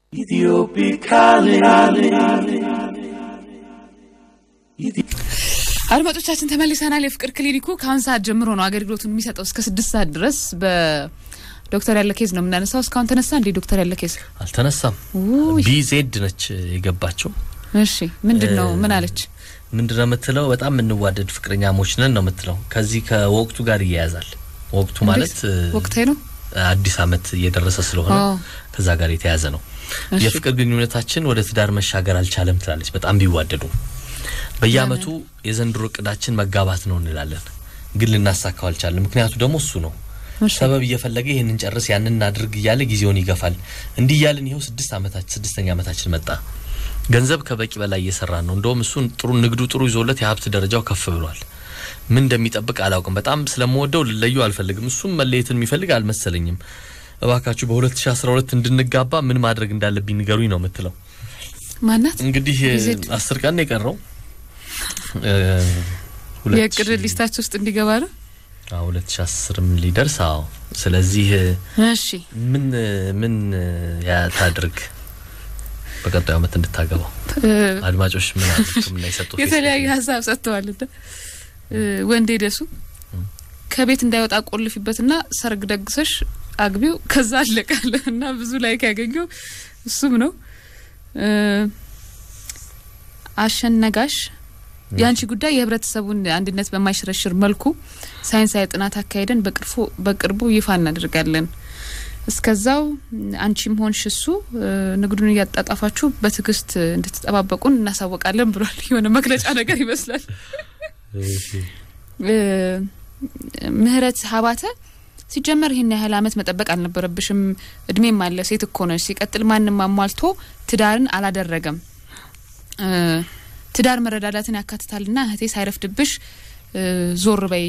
አድማጮቻችን ተመልሰናል። የፍቅር ክሊኒኩ ከአሁን ሰዓት ጀምሮ ነው አገልግሎቱን የሚሰጠው እስከ ስድስት ሰዓት ድረስ በዶክተር ያለ ኬዝ ነው የምናነሳው። እስካሁን ተነሳ እንዴ ዶክተር ያለ ኬዝ? አልተነሳም። ውይ፣ ቢዜድ ነች የገባቸው። እሺ ምንድን ነው ምን አለች? ምንድነው የምትለው? በጣም የምንዋደድ ፍቅረኛሞች ነን ነው የምትለው። ከዚህ ከወቅቱ ጋር ይያያዛል። ወቅቱ ማለት ወቅታዊ ነው። አዲስ ዓመት እየደረሰ ስለሆነ አዎ። ከዛ ጋር የተያያዘ ነው። እሺ። የፍቅር ግንኙነታችን ወደ ትዳር መሻገር አልቻለም ትላለች። በጣም ቢዋደዱ በየአመቱ የዘንድሮ እቅዳችን መጋባት ነው እንላለን፣ ግን ልናሳካው አልቻለም። ምክንያቱ ደግሞ እሱ ነው። እሺ። ሰበብ እየፈለገ ይህንን ጨርስ ያንን እናድርግ እያለ ጊዜውን ይገፋል። እንዲህ እያልን ይኸው ስድስት ዓመታችን ስድስተኛ ዓመታችን መጣ። ገንዘብ ከበቂ በላይ እየሰራን ነው። እንደውም እሱን ጥሩ ንግዱ ጥሩ ይዞለት የሀብት ደረጃው ከፍ ብሏል። ምን እንደሚጠብቅ አላውቅም። በጣም ስለምወደው ልለዩ አልፈልግም። እሱም መለየትን የሚፈልግ አልመሰለኝም። እባካችሁ በ2012 እንድንጋባ ምን ማድረግ እንዳለብኝ ንገሩኝ ነው የምትለው። ማናት? እንግዲህ ዜድ። አስር ቀን ነው የቀረው እ፣ ሁለት የእቅድ ሺህ- ሊስታችሁ ውስጥ እንዲገባ ነው። አዎ፣ 2010ም ሊደርስ አዎ። ስለዚህ እሺ ምን ምን ያታድርግ በቀጣዩ ዓመት እንድታገባው እ፣ አድማጮች ምን አሉ? ሕክምና የሰጡ የተለያዩ ፌስቡክ ላይ? ሀሳብ ሰጥተዋል። እንደ እ፣ ወንዴ ደሱ ከቤት እንዳይወጣ ቆልፊበትና ሰርግ ደግሰሽ አግቢው ከዛ አለቃለ እና ብዙ ላይክ ያገኘው እሱም ነው። እ፣ አሸነጋሽ የአንቺ ጉዳይ የህብረተሰቡን አንድነት በማይሸረሽር መልኩ ሳይንሳዊ ጥናት አካሄደን በቅርፉ በቅርቡ ይፋ እናደርጋለን። እስከዛው አንቺም ሆንሽ እሱ እ፣ ንግዱን እያጣጣፋችሁ በትዕግስት እንድትጠባበቁን እናሳወቃለን ብሏል። የሆነ መግለጫ ነገር ይመስላል። እ፣ ምህረት ሀባተ ሲጀመር ይህን ያህል አመት መጠበቅ አልነበረብሽም። እድሜም አለ፣ ሴት እኮ ነሽ። ሲቀጥል ማንም አሟልቶ ትዳርን አላደረገም። እ፣ ትዳር መረዳዳትን ያካትታልና እህቴ ሳይረፍድብሽ እ፣ ዞር በይ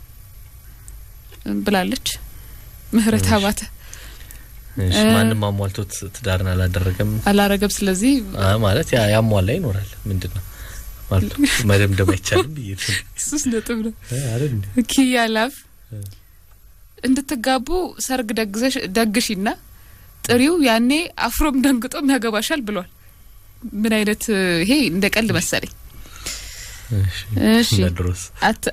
ብላለች ምህረት እሺ። ሀባተ። እሺ፣ እ፣ ማንም አሟልቶት ትዳርን አላደረገም አላረገም። ስለዚህ አ፣ ማለት ያ ያሟላ ይኖራል። ምንድን ነው ማለት መደምደም አይቻልም ብዬ ነው። ሱስ ነጥብ ነው። እ፣ አይደል እንዴ? ኪያ ላፍ እ። እንድትጋቡ ሰርግ ደግዘሽ ደግሺና ጥሪው ያኔ አፍሮም ደንግጦም ያገባሻል ብሏል። ምን አይነት እ፣ ይሄ እንደ ቀልድ መሰለኝ። እሺ፣ እሺ ለድሮስ አት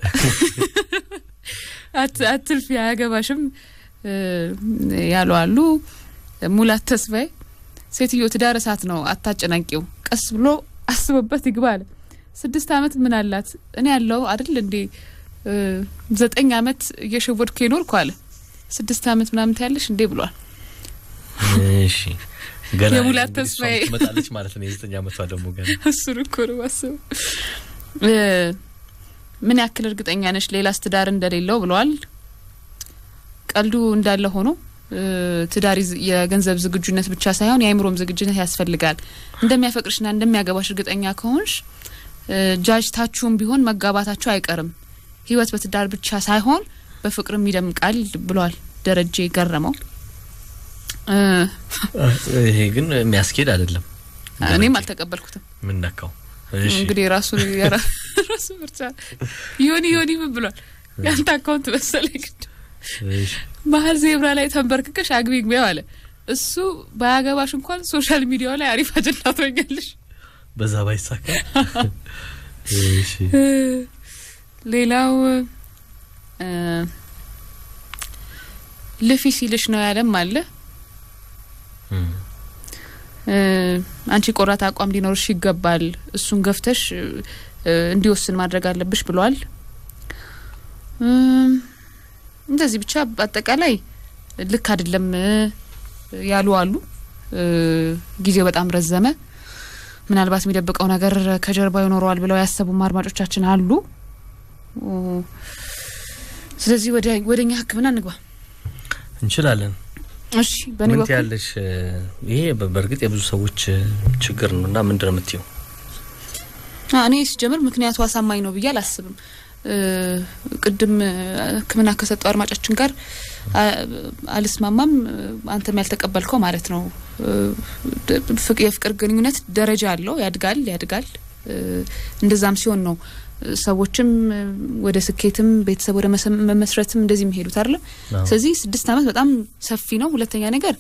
አት አትልፊ አያገባሽም እ፣ ያሉ አሉ። ሙላት ተስፋዬ ሴትዮ ትዳር እሳት ነው አታጨናቂው፣ ቀስ ብሎ አስቦበት ይግባ አለ። ስድስት አመት ምን አላት እኔ ያለው አይደል እንዴ እ፣ ዘጠኝ አመት እየሸወድኩ የኖርኩ አለ። ስድስት አመት ምናምን ታያለሽ እንዴ ብሏል። እሺ ገና የሙላት እንግዲህ እሷም ተስፋዬ። ትመጣለች ማለት ነው። የዘጠኝ ዓመቷ ደግሞ ገና እሱን እኮ ነው ማስበው። እ፣ ምን ያክል እርግጠኛ ነሽ ሌላስ ትዳር እንደሌለው ብለዋል። ቀልዱ እንዳለ ሆኖ እ፣ ትዳር ይዝ- የገንዘብ ዝግጁነት ብቻ ሳይሆን የአእምሮም ዝግጁነት ያስፈልጋል። እንደሚያፈቅርሽና እንደሚያገባሽ እርግጠኛ ከሆንሽ እ፣ ጃጅታችሁም ቢሆን መጋባታችሁ አይቀርም። ህይወት በትዳር ብቻ ሳይሆን በፍቅርም ይደምቃል ብሏል ደረጀ ገረመው። እ፣ ይሄ ግን የሚያስኬድ አይደለም። እኔም አልተቀበልኩትም። ምን ነካው? እሺ እንግዲህ የራሱ የራ- ራሱ ምርጫ ዮኒ ዮኒ ምን ብሏል? ያንተ አካውንት መሰለኝ ግን እሺ መሀል ዜብራ ላይ ተንበርክከሽ አግቢ ግቢያው አለ። እሱ ባያገባሽ እንኳን ሶሻል ሚዲያው ላይ አሪፍ አጀንዳ ትሆኛለሽ። በዛ ባይሳካ እሺ ሌላው እ፣ ልፊ ሲልሽ ነው ያለም አለ። እም፣ እ፣ አንቺ ቆራጥ አቋም ሊኖርሽ ይገባል። እሱን ገፍተሽ እ፣ እንዲወስን ማድረግ አለብሽ ብሏል። እም፣ እንደዚህ ብቻ በአጠቃላይ ልክ አይደለም እ፣ ያሉ አሉ። እ፣ ጊዜው በጣም ረዘመ፣ ምናልባት የሚደብቀው ነገር ከጀርባው ይኖረዋል ብለው ያሰቡም አድማጮቻችን አሉ። ኦ፣ ስለዚህ ወደ ወደኛ ሕክምና እንግባ። እንችላለን። እሺ በእኔ ምን በኩል ትያለሽ? ይሄ በ- በእርግጥ የብዙ ሰዎች እ፣ ችግር ነው እና ምንድን ነው የምትይው? አ፣ እኔ ሲጀምር ምክንያቱ አሳማኝ ነው ብዬ አላስብም። እ፣ ቅድም እ፣ ሕክምና ከሰጠው አድማጫችን ጋር አ፣ አልስማማም። እ፣ አንተም ያልተቀበልከው ማለት ነው። እ፣ ድ- ፍቅ- የፍቅር ግንኙነት ደረጃ አለው፣ ያድጋል ያድጋል። እ፣ እንደዛም ሲሆን ነው እ፣ ሰዎችም እ፣ ወደ ስኬትም ቤተሰብ ወደ መሰ- መመስረትም እንደዚህ የሚሄዱት አይደለም። አዎ። ስለዚህ ስድስት ዓመት በጣም ሰፊ ነው። ሁለተኛ ነገር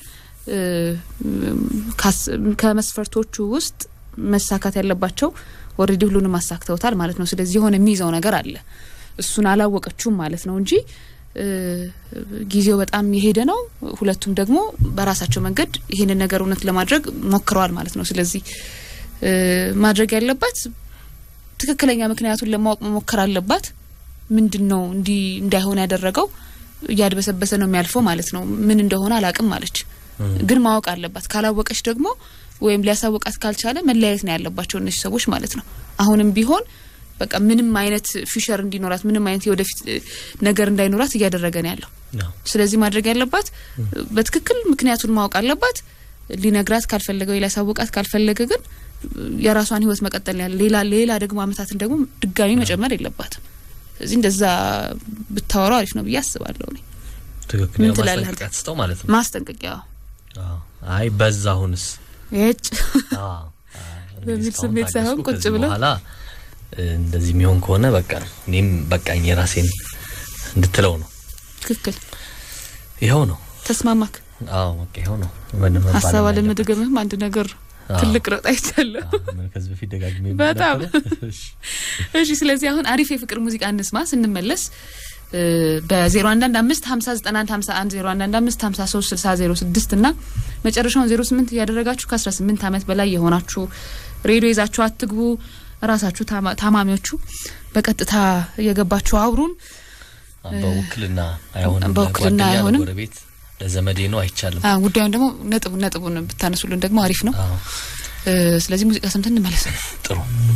ከመስፈርቶቹ ውስጥ መሳካት ያለባቸው ኦልሬዲ ሁሉንም አሳክተውታል ማለት ነው። ስለዚህ የሆነ የሚይዘው ነገር አለ። እሱን አላወቀችውም ማለት ነው እንጂ ጊዜው በጣም የሄደ ነው። ሁለቱም ደግሞ በራሳቸው መንገድ ይህንን ነገር እውነት ለማድረግ ሞክረዋል ማለት ነው። ስለዚህ ማድረግ ያለባት ትክክለኛ ምክንያቱን ለማወቅ መሞከር አለባት። ምንድን ነው እንዲህ እንዳይሆን ያደረገው? እያድበሰበሰ ነው የሚያልፈው ማለት ነው። ምን እንደሆነ አላቅም አለች። ግን ማወቅ አለባት። ካላወቀች ደግሞ ወይም ሊያሳውቃት ካልቻለ መለያየት ነው ያለባቸው እነዚህ ሰዎች ማለት ነው። አሁንም ቢሆን በቃ ምንም አይነት ፊውቸር እንዲኖራት ምንም አይነት የወደፊት ነገር እንዳይኖራት እያደረገ ነው ያለው። ስለዚህ ማድረግ ያለባት በትክክል ምክንያቱን ማወቅ አለባት። ሊነግራት ካልፈለገ ወይ ሊያሳውቃት ካልፈለገ ግን የራሷን ሕይወት መቀጠል ያለ ሌላ ሌላ ደግሞ አመታትን ደግሞ ድጋሚ መጨመር የለባትም። ስለዚህ እንደዛ ብታወራው አሪፍ ነው ብዬ አስባለሁ። እኔ ትክክል ምን ትላለህ? ማስጠንቀቂያ ትስጠው ማለት ነው። ማስጠንቀቂያ አይ በዛ አሁንስ የጭ በሚል ስሜት ሳይሆን ቁጭ ብለው በኋላ እንደዚህ የሚሆን ከሆነ በቃ እኔም በቃኝ የራሴን እንድትለው ነው። ትክክል ይኸው ነው። ተስማማክ? አዎ በቃ ይኸው ነው። ምንም መባል ሀሳብ የለበትም። አለመድገምህም አንድ ነገር አዎ። ትልቅ ረጣ ይቻለሁ። አዎ፣ ምን ከዚህ በፊት ደጋግሜ በጣም። የምናገረው? እሺ። እሺ ስለዚህ አሁን አሪፍ የፍቅር ሙዚቃ እንስማ። ስንመለስ በዜሮ አንዳንድ አምስት ሀምሳ ዘጠና አንድ ሀምሳ አንድ ዜሮ አንዳንድ አምስት ሀምሳ ሶስት ስልሳ ዜሮ ስድስት እና መጨረሻውን ዜሮ ስምንት እያደረጋችሁ ከአስራ ስምንት ዓመት በላይ የሆናችሁ ሬዲዮ ይዛችሁ አትግቡ። ራሳችሁ ታማ- ታማሚዎቹ በቀጥታ እየገባችሁ አውሩን። በውክልና አይሆንም። በውክልና ለጓደኛ፣ አይሆንም። ለጎረቤት፣ ለዘመዴ ነው አይቻልም። አ፣ ጉዳዩን ደግሞ ነጥቡ ነጥቡን ብታነሱልን ደግሞ አሪፍ ነው። አዎ እ፣ ስለዚህ ሙዚቃ ሰምተን እንመለስ። ጥሩ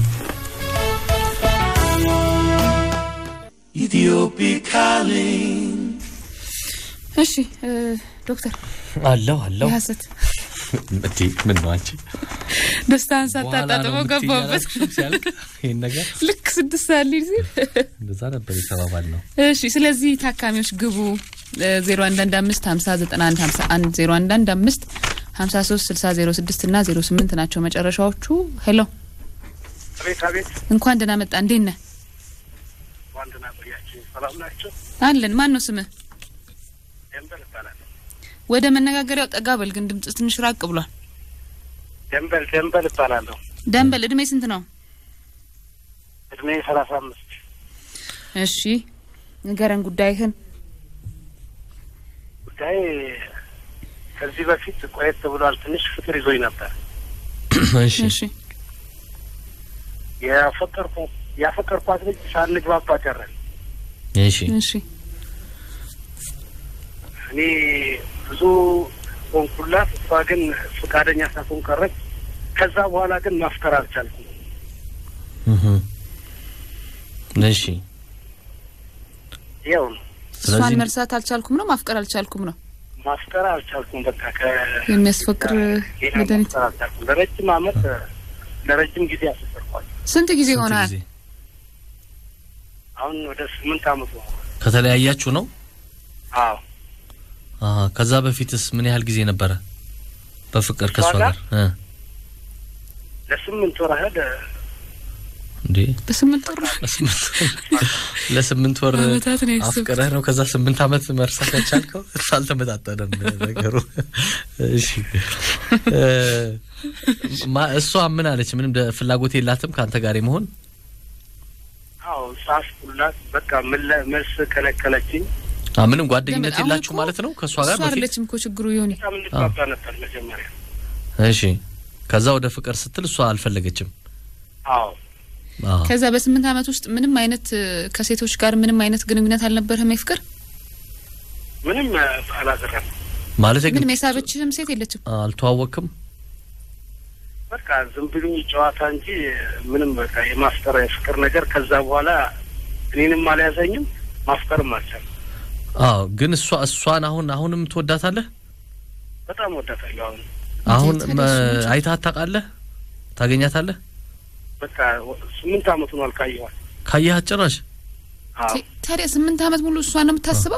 Ethiopic calling. እሺ እ፣ ዶክተር አለው አለው የሀሰት እንዴ ምን ነው አንቺ ደስታን በኋላ ነው ሳታጣጥመው የምትይኝ ገባበት። አላልኩሽም ሲያልቅ ይሄን ነገር ልክ ስድስት ሰዓት ሊል ሲል እንደዛ ነበር የተባባል ነው። እሺ ስለዚህ ታካሚዎች ግቡ ዜሮ አንድ አንድ አምስት ሀምሳ ዘጠና አንድ ሀምሳ አንድ ዜሮ አንድ አንድ አምስት ሀምሳ ሶስት ስልሳ ዜሮ ስድስት እና ዜሮ ስምንት ናቸው መጨረሻዎቹ። ሄሎ አቤት አቤት፣ እንኳን ደህና መጣ። እንዴት ነህ? ዋንድና ቆያችሁ። ሰላም ናቸው። አለን። ማን ነው ስምህ? ደንበል እባላለሁ። ወደ መነጋገሪያው ጠጋ በል ግን ድምጽ ትንሽ ራቅ ብሏል። ደንበል ደንበል እባላለሁ። ደንበል እድሜ ስንት ነው? እድሜ ሰላሳ አምስት እሺ ንገረን ጉዳይህን። ጉዳይ ከዚህ በፊት ቆየት ብሏል። ትንሽ ፍቅር ይዞኝ ነበር። እሺ እሺ ያፈቀርኩ ያፈቀርኳት ልጅ ሳንግባባ ቀረን። እሺ እሺ እኔ ብዙ ሆንኩላት፣ እሷ ግን ፈቃደኛ ሳትሆን ቀረች። ከዛ በኋላ ግን ማፍቀር አልቻልኩም። እህ እሺ ያው ነው እሷን ስለዚህ መርሳት አልቻልኩም ነው ማፍቀር አልቻልኩም ነው ማፍቀር አልቻልኩም። በቃ ከ የሚያስፈቅር ሌላ መድኃኒት ማፍቀር አልቻልኩም። ለረጅም አመት ለረጅም ጊዜ አስፈቅርኳት። ስንት ጊዜ ስንት ሆናል? ጊዜ አሁን ወደ ስምንት አመቱ ነው። ከተለያያችሁ ነው? አዎ አሀ ከዛ በፊትስ ምን ያህል ጊዜ ነበረ በፍቅር ከሷ ከሷ ጋር እ ለስምንት ወር ያህል እንዴ በስምንት ወር ለስምንት ለስምንት ወር አመታት ነው ያሰብኩት። አፍቅረህ ነው ከዛ ስምንት አመት መርሳት ያቻልከው? አልተመጣጠነም ነገሩ። እሺ እ ማ- እሷ ምን አለች? ምንም ደ- ፍላጎት የላትም ከአንተ ጋር የመሆን አዎ ጻፍኩላት። በቃ ምን- መልስ ከለከለችኝ። አ ምንም ጓደኝነት ለምን? አሁን የላችሁ እኮ ማለት ነው ከእሷ ጋር እሷ በፊት? አይደለችም እኮ ችግሩ ይሆን በጣም እንግባባ ነበር መጀመሪያ። እሺ ከዛ ወደ ፍቅር ስትል እሷ አልፈለገችም። አዎ አዎ ከዛ በስምንት አመት ውስጥ ምንም አይነት እ፣ ከሴቶች ጋር ምንም አይነት ግንኙነት አልነበረህም? የፍቅር ምንም እ፣ አላደረም። ማለት ግን ምንም የሳበችህም ሴት የለችም? አልተዋወቅም። በቃ ዝም ብሎ ጨዋታ እንጂ ምንም በቃ የማፍቀር የፍቅር ነገር ከዛ በኋላ እኔንም አልያዘኝም፣ ማፍቀርም አልቻልኩም። አዎ ግን እሷ እሷን አሁን አሁንም ትወዳታለህ? በጣም ወዳታለሁ። አሁን አሁን ታዲያ መ- እሱ ውጭ- አይተሃት ታውቃለህ? ታገኛታለህ? በቃ ወ- ስምንት አመቱ ነው አልካየኋት። ካየሃት ጭራሽ አዎ ታ- ታዲያ ስምንት አመት ሙሉ እሷን ነው የምታስበው?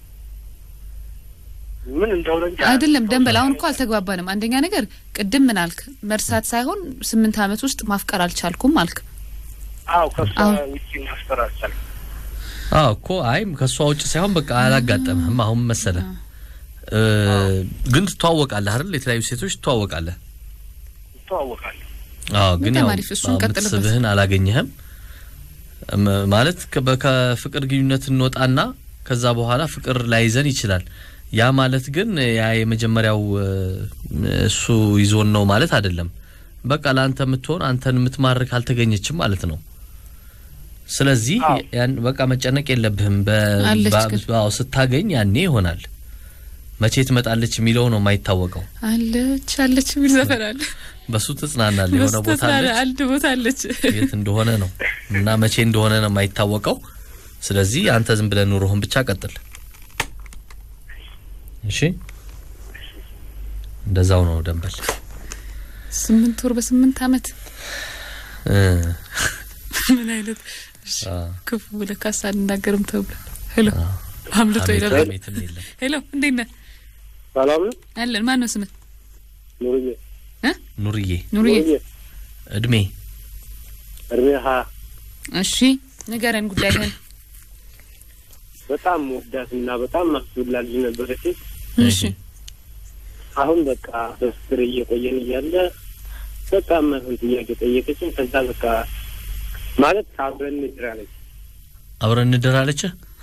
ምን እንደሆነ እንጂ አይደለም ደንበል፣ አሁን እኮ አልተግባባንም። አንደኛ ነገር ቅድም ምን አልክ? መርሳት ሳይሆን ስምንት አመት ውስጥ ማፍቀር አልቻልኩም አልክ። አዎ ከሷ አሁን- ውጭ ማፍቀር አልቻልኩም። አዎ እኮ አይ ከእሷ ውጭ ሳይሆን በቃ አላጋጠምህም። አሁን መሰለ እ፣ ግን ትተዋወቃለህ አይደል? የተለያዩ ሴቶች ትተዋወቃለህ። ይተዋወቃል። አዎ ግን በጣም ያው አሪፍ፣ እሱን አዎ፣ ቀጥልበት። የምትስብህን አላገኘህም እም፣ ማለት ከ- በ- ከፍቅር ግንኙነት እንወጣና ከዛ በኋላ ፍቅር ላይዘን ይችላል። ያ ማለት ግን ያ የመጀመሪያው እ፣ እሱ ይዞን ነው ማለት አይደለም። በቃ ለአንተ የምትሆን አንተን የምትማርክ አልተገኘችም ማለት ነው። ስለዚህ አዎ። ያን በቃ መጨነቅ የለብህም። በ- አለች በ- ግን። አዎ፣ ስታገኝ ያኔ ይሆናል። መቼ ትመጣለች የሚለው ነው የማይታወቀው። አለች አለች የሚል ዘፈን አለ። በሱ ትጽናናለህ። የሆነ ቦታ በስተት አለች አንድ ቦታ አለች። የት እንደሆነ ነው እና መቼ እንደሆነ ነው የማይታወቀው። ስለዚህ አንተ ዝም ብለህ ኑሮህን ብቻ ቀጥል። እሺ፣ እንደዛው ነው ደንበል። ስምንት ወር በስምንት አመት እ፣ ምን አይነት እሺ፣ አ፣ ክፉ ብለህ ካሳ አልናገርም ተብሎ ሄሎ አምልጦ ሀሜት- ይላል። ሀሜትም የለም። ሄሎ እንዴት ነህ? ሰላም ነው አለን። ማን ነው ስምህ? ኑርዬ ኑርዬ ኑርዬ። እድሜ እድሜ ሀያ እሺ ንገረን ጉዳይህን። በጣም ወዳት እና በጣም ማስብላ ልጅ ነበረች። እሺ አሁን በቃ በፍቅር እየቆየን እያለ በቃ ማይሆን ጥያቄ ጠየቀችኝ። ከዛ በቃ ማለት አብረን እንድራለች። አብረን እንደራለች።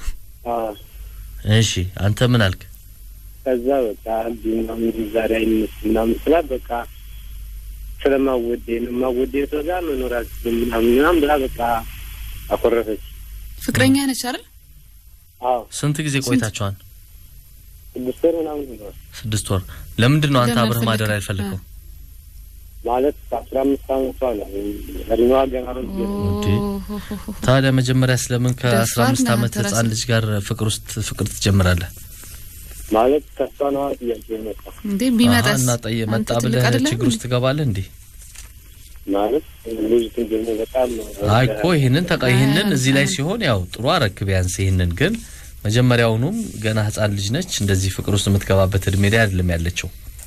እሺ አንተ ምን አልክ? ከዛ በቃ እንዲ ምናምን ዛሬ አይነት ምናምን ስላት በቃ ስለማወዴ ነው ማወዴ ሰው ጋር መኖር አልችልም ምናምን ምናምን ብላ በቃ አኮረፈች። ፍቅረኛ ነች አይደል? አዎ ስንት ጊዜ ቆይታችኋል? ስድስት ወር ምናምን ሆኗል። ስድስት ወር። ለምንድን ነው አንተ ለምን አብረህ ማደር አልፈለግም? ያልፈለገው? ማለት አስራ አምስት አመቷ ነው እድሜዋ ገና ነው። እንዴ? ታዲያ መጀመሪያ ስለምን ከአስራ ደፋር አምስት ነህ አመት አንተ ራስህ። ህጻን ልጅ ጋር ፍቅር ውስጥ ፍቅር ትጀምራለህ? ማለት ከሷ ነዋ ጥያቄ የመጣ እንዴ አሀ፣ ቢመጣስ እና ጠየ መጣ አንተ ትልቅ ብለህ አይደለህም ችግር ውስጥ ትገባለህ እንዴ? ማለት ልጅቱን ደግሞ በጣም አይ እኮ ይህንን ተቃ ይህንን አይ፣ እዚህ ላይ አይ። ሲሆን ያው ጥሩ አረክ ቢያንስ ይህንን ግን መጀመሪያውኑም ገና ህጻን ልጅ ነች። እንደዚህ ፍቅር ውስጥ የምትገባበት እድሜ ላይ አይደለም ያለችው።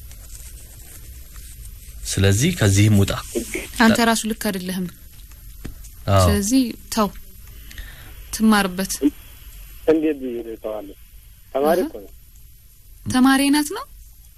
ስለዚህ ከዚህም ውጣ። አንተ ራሱ ልክ አይደለህም። አዎ ስለዚህ ተው ትማርበት። እንዴት ብዬ እተዋለሁ? ተማሪ እኮ ነው። ተማሪ ናት ነው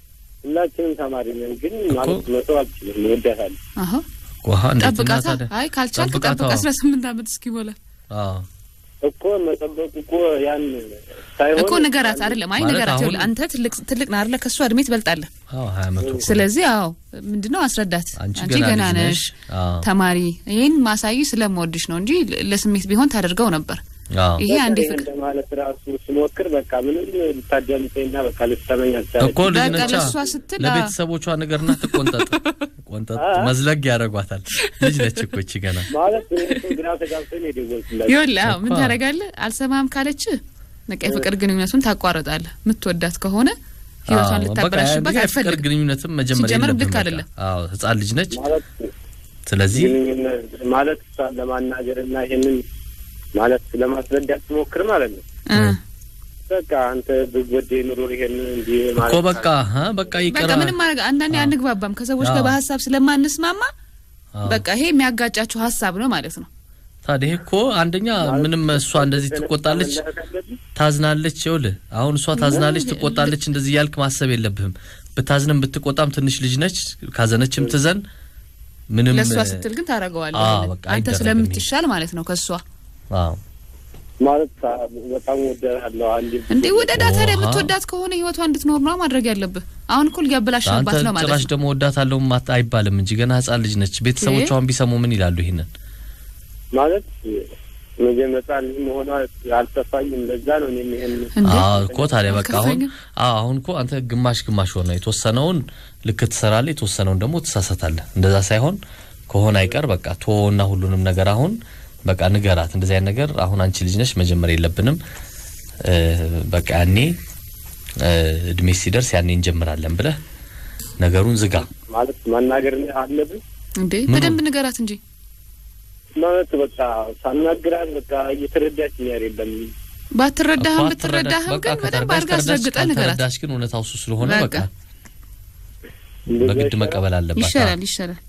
ሁላችንም ተማሪ ነን፣ ግን ማለት መተው አልችልም። እወዳታለሁ። አሀ ውሃ እንዴት እና ጠብቃታ። ታዲያ አይ ካልቻልክ ጠብቃታ። ጠብቅ አስራ ስምንት አመት እስኪሞላ አዎ እኮ መጠበቁ እኮ ያን ሳይሆን እኮ ንገራት። አይደለም አይ ማለት ንገራት። አሁን- ይኸውልህ አንተ ትልቅ ትልቅ ነህ አይደለ? ከእሷ እድሜ ትበልጣለህ። አዎ ሀያ አመቱ እኮ ነው። ስለዚህ አዎ ምንድነው አስረዳት። አንቺ አንቺ ገና ገና ልጅ ነሽ ነሽ። አዎ ተማሪ። ይህን ማሳይ ስለምወድሽ ነው እንጂ ለ- ለስሜት ቢሆን ታደርገው ነበር። አዎ ይሄ በቃ አንዴ ይሄን ፍቅር ለማለት ራሱ ስሞክር በቃ ምንም ልታዳምጠኝና በቃ ልትሰማኝ አልቻለች። እኮ ልጅ በቃ ነቻ። ለእሷ ስትል ለቤተሰቦቿ ነገርና ትቆንጠጥ ቆንጠጥ መዝለግ ያደርጓታል። ልጅ ነች እኮ እቺ ገና ማለት እኔ እኮ ግራ ተጋብተን የደወልኩላቸው ይኸውልህ አዎ ምን እኮ። ታደርጋለህ? አልሰማም ካለች በቃ የፍቅር ግንኙነቱን ታቋርጣለህ። የምትወዳት ከሆነ ህይወቷን አዎ፣ በቃ ልታበላሽበት እንዲህ የፍቅር አትፈልግም። ግንኙነትም መጀመሪያ ሲጀመር የለብህም ልክ በቃ። አይደለም። አዎ ህጻን ልጅ ነች። ማለት ስለዚህ ግንኙነት ማለት እሷን ለማናገር እና ይሄንን ማለት ለማስረዳት ስሞክር ማለት ነው እ በቃ አንተ ብወደ ኑሮ ይሄን እንዲህ ማለት እኮ በቃ ሀ በቃ በቃ ይቀራ ምንም ማድረግ አንዳንዴ አንግባባም ከሰዎች ጋር አዎ። በሀሳብ ስለማንስማማ አዎ። በቃ ይሄ የሚያጋጫችሁ ሀሳብ ነው ማለት ነው። ታዲያ ይሄ እኮ አንደኛ ምንም እሷ እንደዚህ ትቆጣለች፣ ታዝናለች። ይኸውልህ አሁን እሷ ታዝናለች፣ ትቆጣለች። እንደዚህ እያልክ ማሰብ የለብህም። ብታዝንም ብትቆጣም ትንሽ ልጅ ነች። ካዘነችም ትዘን። ምንም ለእሷ ስትል ግን ታደርገዋለህ። አዎ፣ ይሄንን። በቃ አንተ አይደረግም ስለምትሻል ማለት ነው ከእሷ አዎ ማለት በጣም ወደሃለሁ አንዴ እንዴ ወደዳት። ታዲያ ውሃ። የምትወዳት ከሆነ ህይወቷ እንድትኖር ነው ማድረግ ያለብህ። አሁን እኮ ሊያበላሽባት አንተ ነው ማለት ጭራሽ ነው። ደግሞ ወዳታለሁ ማት አይባልም እንጂ ገና ህጻን ልጅ ነች። ቤተሰቦቿን ቢሰሙ ምን ይላሉ? ይሄንን ማለት መጀመሪያ ልጅ መሆኗ አልጠፋኝም። ለዛ ነው እኔም ይሄን እንዴ አዎ እኮ ታዲያ በቃ አሁን አልከፋኝም? አዎ አሁን እኮ አንተ ግማሽ ግማሽ ሆነ። የተወሰነውን ልክ ትሰራለህ፣ የተወሰነውን ደግሞ ትሳሳታለህ። እንደዛ ሳይሆን ከሆነ አይቀር በቃ ቶና ሁሉንም ነገር አሁን በቃ ንገራት። እንደዚህ አይነት ነገር አሁን አንቺ ልጅ ነሽ መጀመር የለብንም እ፣ በቃ ያኔ እ፣ እድሜ ሲደርስ ያኔ እንጀምራለን ብለህ ነገሩን ዝጋ። ማለት ማናገር አለብን እንዴ ምኑ? በደንብ ንገራት እንጂ ማለት በቃ ሳናግራት በቃ እየተረዳችኝ አይደለም። ባትረዳህም እኮ ብትረዳህም በቃ ግን በደንብ ከተረዳሽ አድርጋ ተረዳሽ፣ አስረግጠህ ንገራት። ካልተረዳሽ ግን እውነታው እሱ ስለሆነ በቃ። በቃ እንደዛ በግድ ይሻላል። መቀበል አለባት። ይሻላል ይሻላል።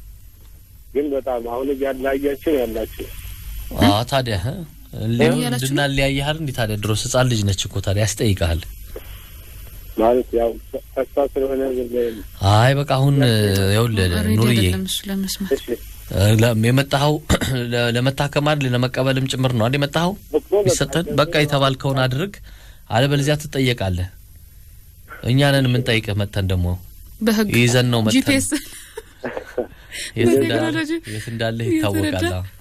ግን በጣም አሁን እያለያያችሁ ነው ያላችሁ። አዎ ታዲያ እ? ሊሆን እያላችሁ እንድና ሊያያህል እንዴ ታዲያ ድሮስ ህጻን ልጅ ነች እኮ ታዲያ ያስጠይቃል። ማለት ያው ተስፋ ስለሆነ ዝም ብለን አይ በቃ አሁን ይኸውልህ ሬዲ ኑርዬ አይደለም እሱ ለመስማት እሺ ለ- የመጣኸው ለ- ለመታከም አይደል ለመቀበልም ጭምር ነው አይደል የመጣኸው እኮ በቃ ይሰጠን በቃ የተባልከውን አድርግ አለበለዚያ ትጠየቃለህ እኛ ነን የምንጠይቅህ መተን ደግሞ በህግ ይዘን ነው መተን ጂፒኤስ የት እንዳ- በቴክኖሎጂ የት እንዳለህ እየተረዳ። ይታወቃል አዎ።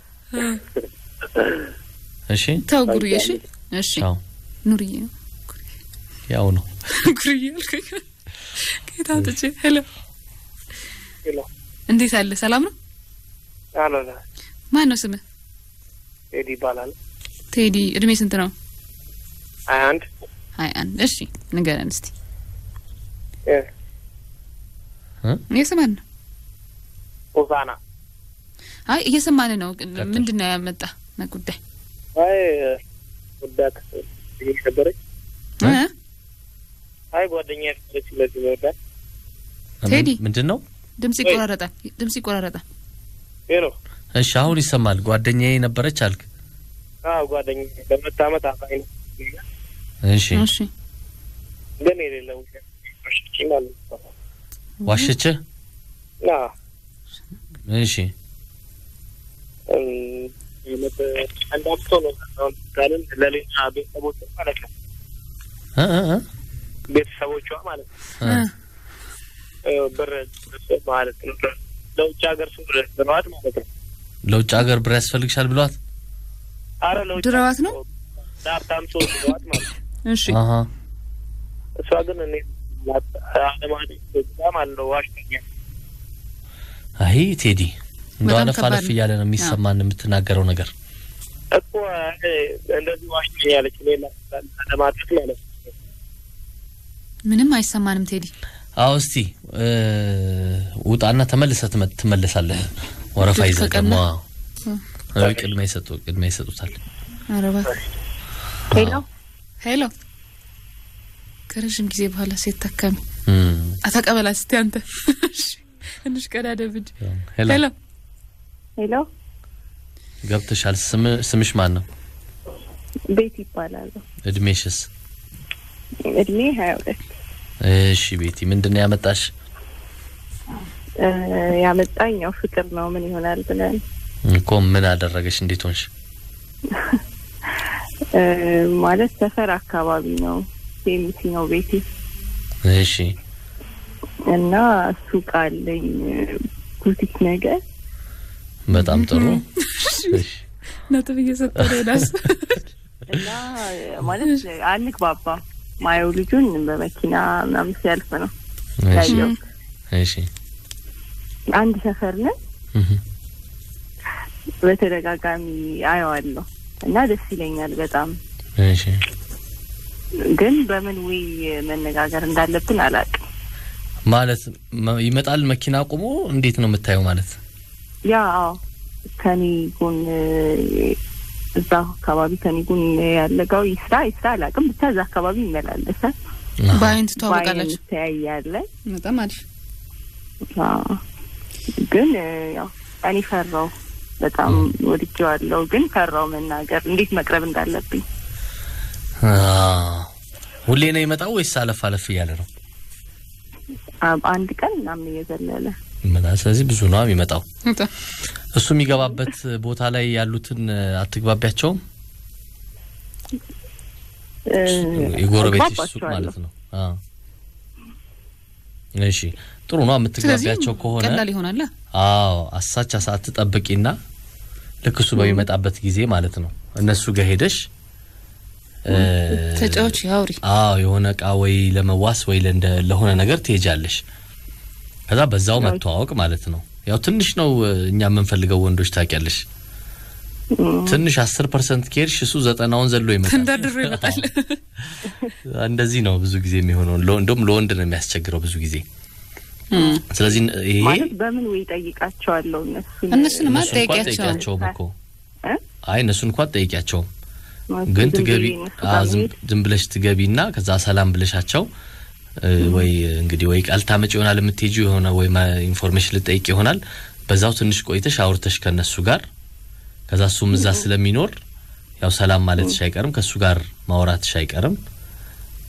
እሺ ተው ጉርዬ እሺ እሺ አዎ ኑርዬ ነው ያው ነው ጉርዬ አልኩኝ ከየት አውጥቼ ሄሎ ሄሎ እንዴት አለ ሰላም ነው አሎ ማን ነው ስምህ ቴዲ ይባላል። ቴዲ እድሜ ስንት ነው ሀያ አንድ ሀያ አንድ እሺ ንገረን እስቲ እ እየሰማን ነው ሆሳና አይ እየሰማን ነው ቀጥል። ምንድን ነው ያመጣ ጉዳይ አይ ወዳት ነበረች። እ? እ? አይ ጓደኛ ነበረች። ስለዚህ መወዳት ቴዲ። ምንድን ነው ድምጽ ይቆራረጣል ድምጽ ይቆራረጣል ሄሎ እሺ አሁን ይሰማል ጓደኛዬ ነበረች አልክ አዎ ጓደኛ ለሁለት አመት አብራኝ ነው እሺ እሺ ግን የሌለ ውሸት ዋሸች ማለት ነው። ዋሸችህ አዎ እሺ እም፣ አመት አንድ አመት ሆኖ አሁን ካልን ለሌላ ቤተሰቦቿ ማለት ነው እ እ እ? ቤተሰቦቿ ማለት ነው እ? እ፣ ብር ማለት ነው ለውጭ ሀገር ሰው ብለዋት ማለት ነው። ለውጭ ሀገር ብር ያስፈልግሻል ብሏት አረ ለውጭ ድረዋት ነው? ለሀብታም ሰው ብለዋት ማለት ነው። እሺ አሀ እሷ ግን እኔ አለማለት ማለት ነው ዋሽተኛል። አይ ቴዲ እንደው በጣም አለፍ ከባድ አለፍ ነው። እያለ ነው የሚሰማን የምትናገረው ነገር እኮ እ፣ እንደዚህ ዋሽተኛለች እኔ ለማለት ማለት ነው። ምንም አይሰማንም ቴዲ አዎ እስቲ እ፣ ውጣና ተመልሰህ ትመ- ትመለሳለህ ወረፋ ድል ይዘህ ከቀና? ደግሞ አዎ። አዎ፣ ቅድሚያ ይሰጡ ቅድሚያ ይሰጡታል ኧረ እባክህ ሄሎ ሄሎ ከረዥም ጊዜ በኋላ ሴት ታካሚ እም፣ አተቀበላት እስቲ አንተ እሺ፣ ትንሽ ቀዳደብድ ሄሎ ሄሎ ሄሎ ገብተሻል ስም- ስምሽ ማን ነው ቤት ይባላሉ። እድሜሽስ እድሜ ሀያ ሁለት እሺ ቤቲ ምንድን ነው ያመጣሽ እ፣ ያመጣኝ ያው ፍቅር ነው ምን ይሆናል ብለን እኮ ምን አደረገሽ እንዴት ሆንሽ እ፣ ማለት ሰፈር አካባቢ ነው ሴሚሲ ነው ቤቴ እሺ እና ሱቅ አለኝ ቡቲክ ነገር በጣም ጥሩ እሺ ነጥብ እየሰጠ ነው ዳስ እና ማለት አንግባባም። ማየው ልጁን በመኪና ምናምን ሲያልፍ ነው እሺ ያየው። እሺ አንድ ሰፈር ነን። እህ በተደጋጋሚ አየዋለሁ እና ደስ ይለኛል በጣም እሺ ግን በምን ወይ መነጋገር እንዳለብን አላውቅም። ማለት መ- ይመጣል መኪና አቁሞ እንዴት ነው የምታየው ማለት ያ አዎ ከኔ ጎን እ፣ እዛ አካባቢ ከኔ ጎን ያለጋው ይስራ ይስራ አላውቅም፣ ብቻ እዛ አካባቢ ይመላለሳል። አሃ። በአይን በአይን ትተዋወቃላችሁ እንተያያለን። በጣም አሪፍ አዎ። ግን እ፣ ያው እኔ ፈራው በጣም ወድጄዋለሁ፣ ግን ፈራው መናገር እንዴት መቅረብ እንዳለብኝ። አ ሁሌ ነው የመጣው ወይስ አለፍ አለፍ እያለ ነው? አ- አንድ ቀን ምናምን እየዘለለ ምን ስለዚህ ብዙ ነው የሚመጣው። በጣም እሱ የሚገባበት ቦታ ላይ ያሉትን እ፣ አትግባቢያቸውም? እ፣ የጎረቤትሽ ሱቅ አግባባቸዋለሁ። ማለት ነው። አ እሺ ጥሩ ነው ስለዚህ የምትግባቢያቸው ከሆነ ቀላል ይሆናል አዎ አሳቻ ሰዓት ትጠብቂና ልክ እሱ በሚመጣበት ጊዜ ማለት ነው እነሱ ጋር ሄደሽ እ፣ ተጫዎች ያውሪ አዎ የሆነ እቃ ወይ ለመዋስ ወይ ለእንደ ለሆነ ነገር ትሄጃለሽ። ከዛ በዛው መተዋወቅ ማለት ነው። ያው ትንሽ ነው እ፣ እኛ የምንፈልገው ወንዶች ታውቂያለሽ። ትንሽ አስር ፐርሰንት ከሄድሽ እሱ ዘጠናውን ዘሎ ይመጣል። ተንደርድሮ ይመጣል እንደዚህ ነው ብዙ ጊዜ የሚሆነው። ለ- እንደውም ለወንድ ነው የሚያስቸግረው ብዙ ጊዜ። ስለዚህ ን- ይሄ ማለት በምን ወይ ጠይቃቸዋለሁ እነሱን እነሱንማ እነሱ እንኳን ጠይቂያቸው ጠይቂያቸውም እኮ እ? አይ እነሱ እንኳን ጠይቂያቸውም ማለት ግን ዝም ትገቢ ብዬ እነሱ አ፣ ጋር ዝም መሄድ ዝም ብለሽ ትገቢና ከዛ ሰላም ብለሻቸው እ፣ ወይ እንግዲህ ወይ ቃል ታመጭ ይሆናል የምትሄጂው የሆነ ወይ ማ- ኢንፎርሜሽን ልጠይቅ ይሆናል። በዛው ትንሽ ቆይተሽ አውርተሽ ከነሱ ጋር ከዛ እሱም እዛ ስለሚኖር ያው ሰላም ማለትሽ አይቀርም፣ ከእሱ ጋር ማውራትሽ አይቀርም።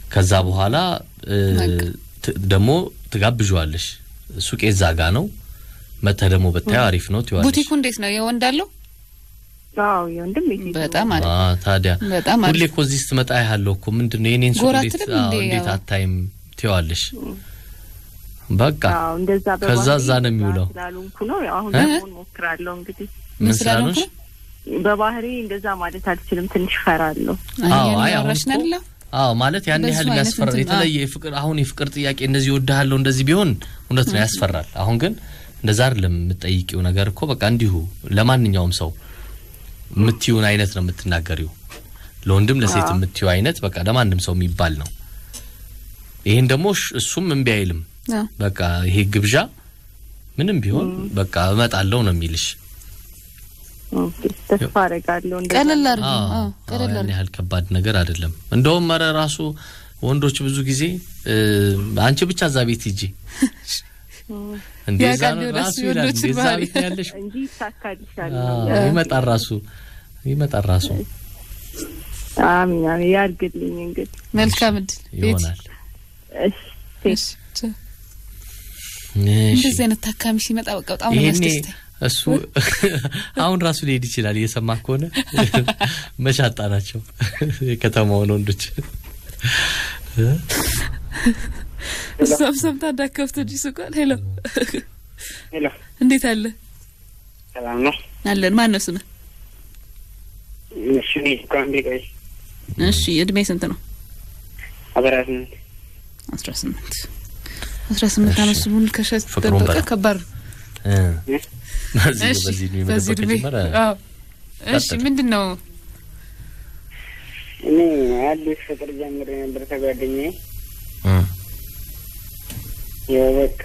ከዛ በኋላ እ፣ በቃ። ት- ደግሞ ትጋብዣዋለሽ። ሱቄ እዛ ጋ ነው መጥተህ ደግሞ ብታየው አሪፍ ነው ትይዋለሽ። ቡቲኩ እንዴት ነው? የወንድ አለው? አዎ የወንድም የሴት በጣም አሪፍ አ፣ ታዲያ በጣም ሁሌ አሪፍ። እኮ እዚህ ስትመጣ ያለው እኮ ምንድን ነው የኔን ሱቅ ጎራ እንዴት አትልም አዎ፣ እንዴ? እንዴት ያው። አታይም ትይዋለሽ። በቃ አዎ እንደዛ ከዛ በባህሪ እዛ ነው የሚውለው። ስላልሆንኩ ነው ያው አሁን እ? ለመሆን ሞክራለሁ እንግዲህ ምን ስላልሆንኩ ስላልሆንሽ? በባህሪ እንደዛ ማለት አልችልም ትንሽ ፈራለሁ አዎ፣ አይ አይ አሁን ያወራሽ እኮ- ነውላ አዎ ማለት ያን በሱ ያህል አይነት የሚያስፈራ እንትን፣ የተለየ የፍቅር አሁን የፍቅር ጥያቄ እንደዚህ ወድሃለሁ እንደዚህ ቢሆን እውነት ነው ያስፈራል። አሁን ግን እንደዛ አይደለም የምትጠይቂው ነገር እኮ በቃ እንዲሁ ለማንኛውም ሰው የምትዩን አይነት ነው የምትናገሪው። ለወንድም ለሴት አዎ። የምትዩ አይነት በቃ ለማንም ሰው የሚባል ነው። ይሄን ደግሞ እሽ- እሱም እምቢ አይልም። በቃ ይሄ ግብዣ ምንም ቢሆን በቃ እመጣለሁ ነው የሚልሽ። ኦኬ፣ ተስፋ አደርጋለሁ እንደዛ ቀለል አድርጊ። አዎ፣ አዎ አዎ፣ ቀለል ያን አድርጊ። ያህል ከባድ ነገር አይደለም። እንደውም ኧረ ራሱ ወንዶች ብዙ ጊዜ እ፣ አንቺ ብቻ እዛ ቤት ሂጂ እንዴ ያ እዛ ቃል ነው ቢሆን ራሱ እሱ ይላል የወንዶችን እንዴ እዛ ባህሪ። ቤት ነው ያለሽ እንጂ ይሳካልሻል አዎ፣ ይመጣል ራሱ ይመጣል ራሱ አሚን አሚን ያርግልኝ እንግዲህ መልካም እድል ቤት ይሆናል። እሺ እሺ፣ ቻው። እሺ እንደዚህ አይነት ታካሚ ሲመጣ በቃ በጣም ነው ይሄኔ የሚያስደስተኝ። እሱ አሁን ራሱ ሊሄድ ይችላል እየሰማ ከሆነ መሻጣ ናቸው የከተማውን ወንዶች እሷም ሰምታ እንዳከፍት እንጂ ሱቋን። ሄሎ ሄሎ፣ እንዴት አለ ሰላም ነው? አለን። ማን ነው ስምህ? እሺ፣ እኔ እኮ አንዴ ቆይ፣ እሺ እድሜ ስንት ነው? አበራት አስራ ስምንት አስራ ስምንት አመት ስሙን ከሸት ፍቅሩን ደበቀ በላ። ከባድ ነው። እ፣ በዚህ እሺ በዚህ እድሜ በዚህ መደበቅ እድሜ ጀመረ አዎ። እሺ ቀጥል። ምንድን ነው እኔ አዲስ ፍቅር ጀምሬ ነበር ከጓደኛዬ። እ፣ ያው በቃ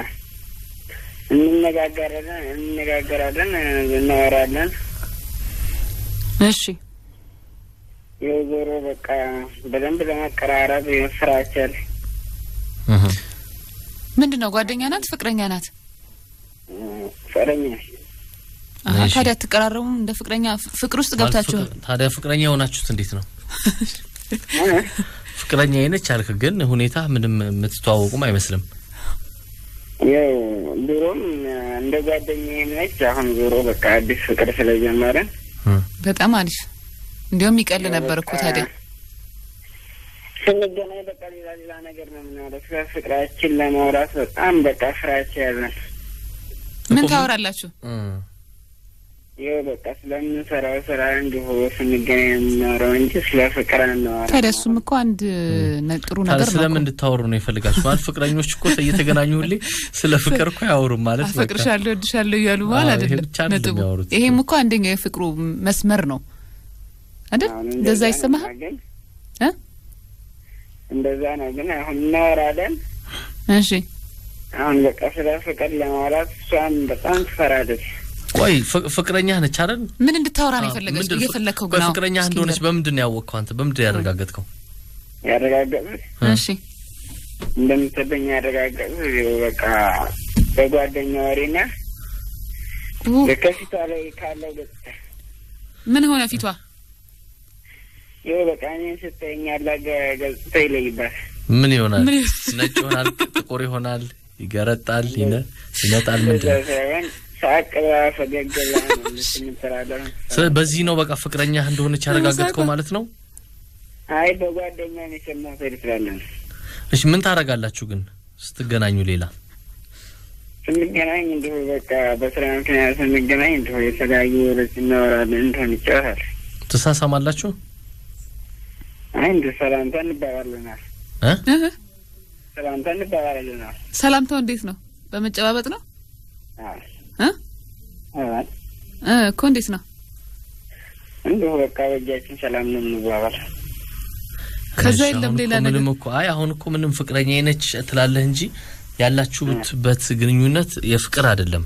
እንነጋገራለን እንነጋገራለን እናወራለን። እሺ ያው ዞሮ በቃ በደንብ ለመቀራረብ ፍራቻል እህ፣ ምንድን ነው ጓደኛ ናት ፍቅረኛ ናት? ፍቅረኛ አሀ፣ እሺ። ታዲያ አትቀራረቡም? እንደ ፍቅረኛ ፍ- ፍቅር ውስጥ ማለት ገብታችኋል? ፍቅር- ታዲያ ፍቅረኛ የሆናችሁት እንዴት ነው? እ? ፍቅረኛ አይነች አልክ፣ ግን ሁኔታ ምንም የምትተዋወቁም አይመስልም። ያው ድሮም እንደ ጓደኛዬ ነች። አሁን ዞሮ በቃ አዲስ ፍቅር ስለጀመረን እ፣ በጣም አሪፍ። እንዲያውም ይቀል ነበር እኮ ታዲያ። ስንገናኝ በቃ ሌላ ሌላ ነገር ነው የምናወራው። ስለ ፍቅራችን ለማውራት በጣም በቃ ፍራቻ ያዘን። ምን እኮ ምን- ታወራላችሁ? እ፣ ይኸው በቃ ስለምንሰራው ስራ እንዲሁ ስንገናኝ የምናወራው እንጂ ስለ ፍቅር አናወራም። ታዲያ እሱም እኮ አንድ ነ- ጥሩ ታዲያ ነገር ነው ስለምን እኮ። እንድታወሩ ነው የፈልጋችሁ? ማለት ፍቅረኞች እኮ እየተገናኙ ሁሌ ስለ ፍቅር እኮ አያወሩም ማለት በቃ። አፈቅርሻለሁ እወድሻለሁ እያሉ በኋላ አዎ፣ ይሄ አይደለም ብቻ አይደለም ነጥቡ። የሚያወሩት። ይሄም እኮ አንደኛው የፍቅሩ መስመር ነው አይደል? አሁን እንደዛ ነው ይሰማሃል? ግን እ? እንደዛ ነው ግን አሁን እናወራለን። እሺ አሁን በቃ ስለ ፍቅር ለማውራት እሷም በጣም ትፈራለች። ቆይ ፍ- ፍቅረኛህ ነች አይደል? ምን እንድታወራ ነው አዎ፣ የፈለገች? ምንድን- እየፈለግከው ቆይ ግን አዎ፣ ፍቅረኛህ እስኪ እንደሆነች ንገረኝ። በምንድን ነው ያወቅከው አንተ? በምንድን ነው ያረጋገጥከው? ያረጋገጡት እ? እሺ እንደምትወደኝ ያረጋገጡት ይኸው በቃ በጓደኛ ወሬና ኡ፣ ከፊቷ ላይ ካለው ገጽታ ምን ሆነ ፊቷ? ይኸው በቃ እኔን ስታየኝ ያለ ገ- ገጽታ ይለይባል። ምን ይሆናል? ምን ነጭ ይሆናል፣ ጥቁር ይሆናል፣ ይገረጣል፣ ይነ ይነጣል። እንደዛ ምንድን ነው? ሳይሆን ሳቅ ብላ ፈገግ ብላ ነው የምትራለው። ስለ- በዚህ ነው በቃ ፍቅረኛህ እንደሆነች ያረጋገጥከው ማለት ነው። አይ በጓደኛ ነው የሰማሁት ትላለህ። እሺ ምን ታረጋላችሁ ግን ስትገናኙ? ሌላ ስንገናኝ እንዲሁ በቃ በስራ ምክንያት ስንገናኝ እንዲሁ የተለያዩ ወሬዎች እናወራለን፣ እንዲሆን ይጫወታል። ትሳሳማላችሁ? አይ እንዲሁ ሰላምታ እንባባለናል፣ እ? እህ፣ ሰላምታ እንባባለናል። ሰላምታው እንዴት ነው? በመጨባበጥ ነው አዎ እ? አዎ፣ እ እኮ እንዴት ነው? እንዲሁ በቃ በእጃችን ሰላም ነው የምንባባል። ከዛ እሺ፣ የለም አሁን ሌላ እኮ ነገር ምንም እኮ አይ አሁን እኮ ምንም ፍቅረኛ ነች ትላለህ እንጂ ያላችሁበት ግንኙነት የፍቅር አይደለም።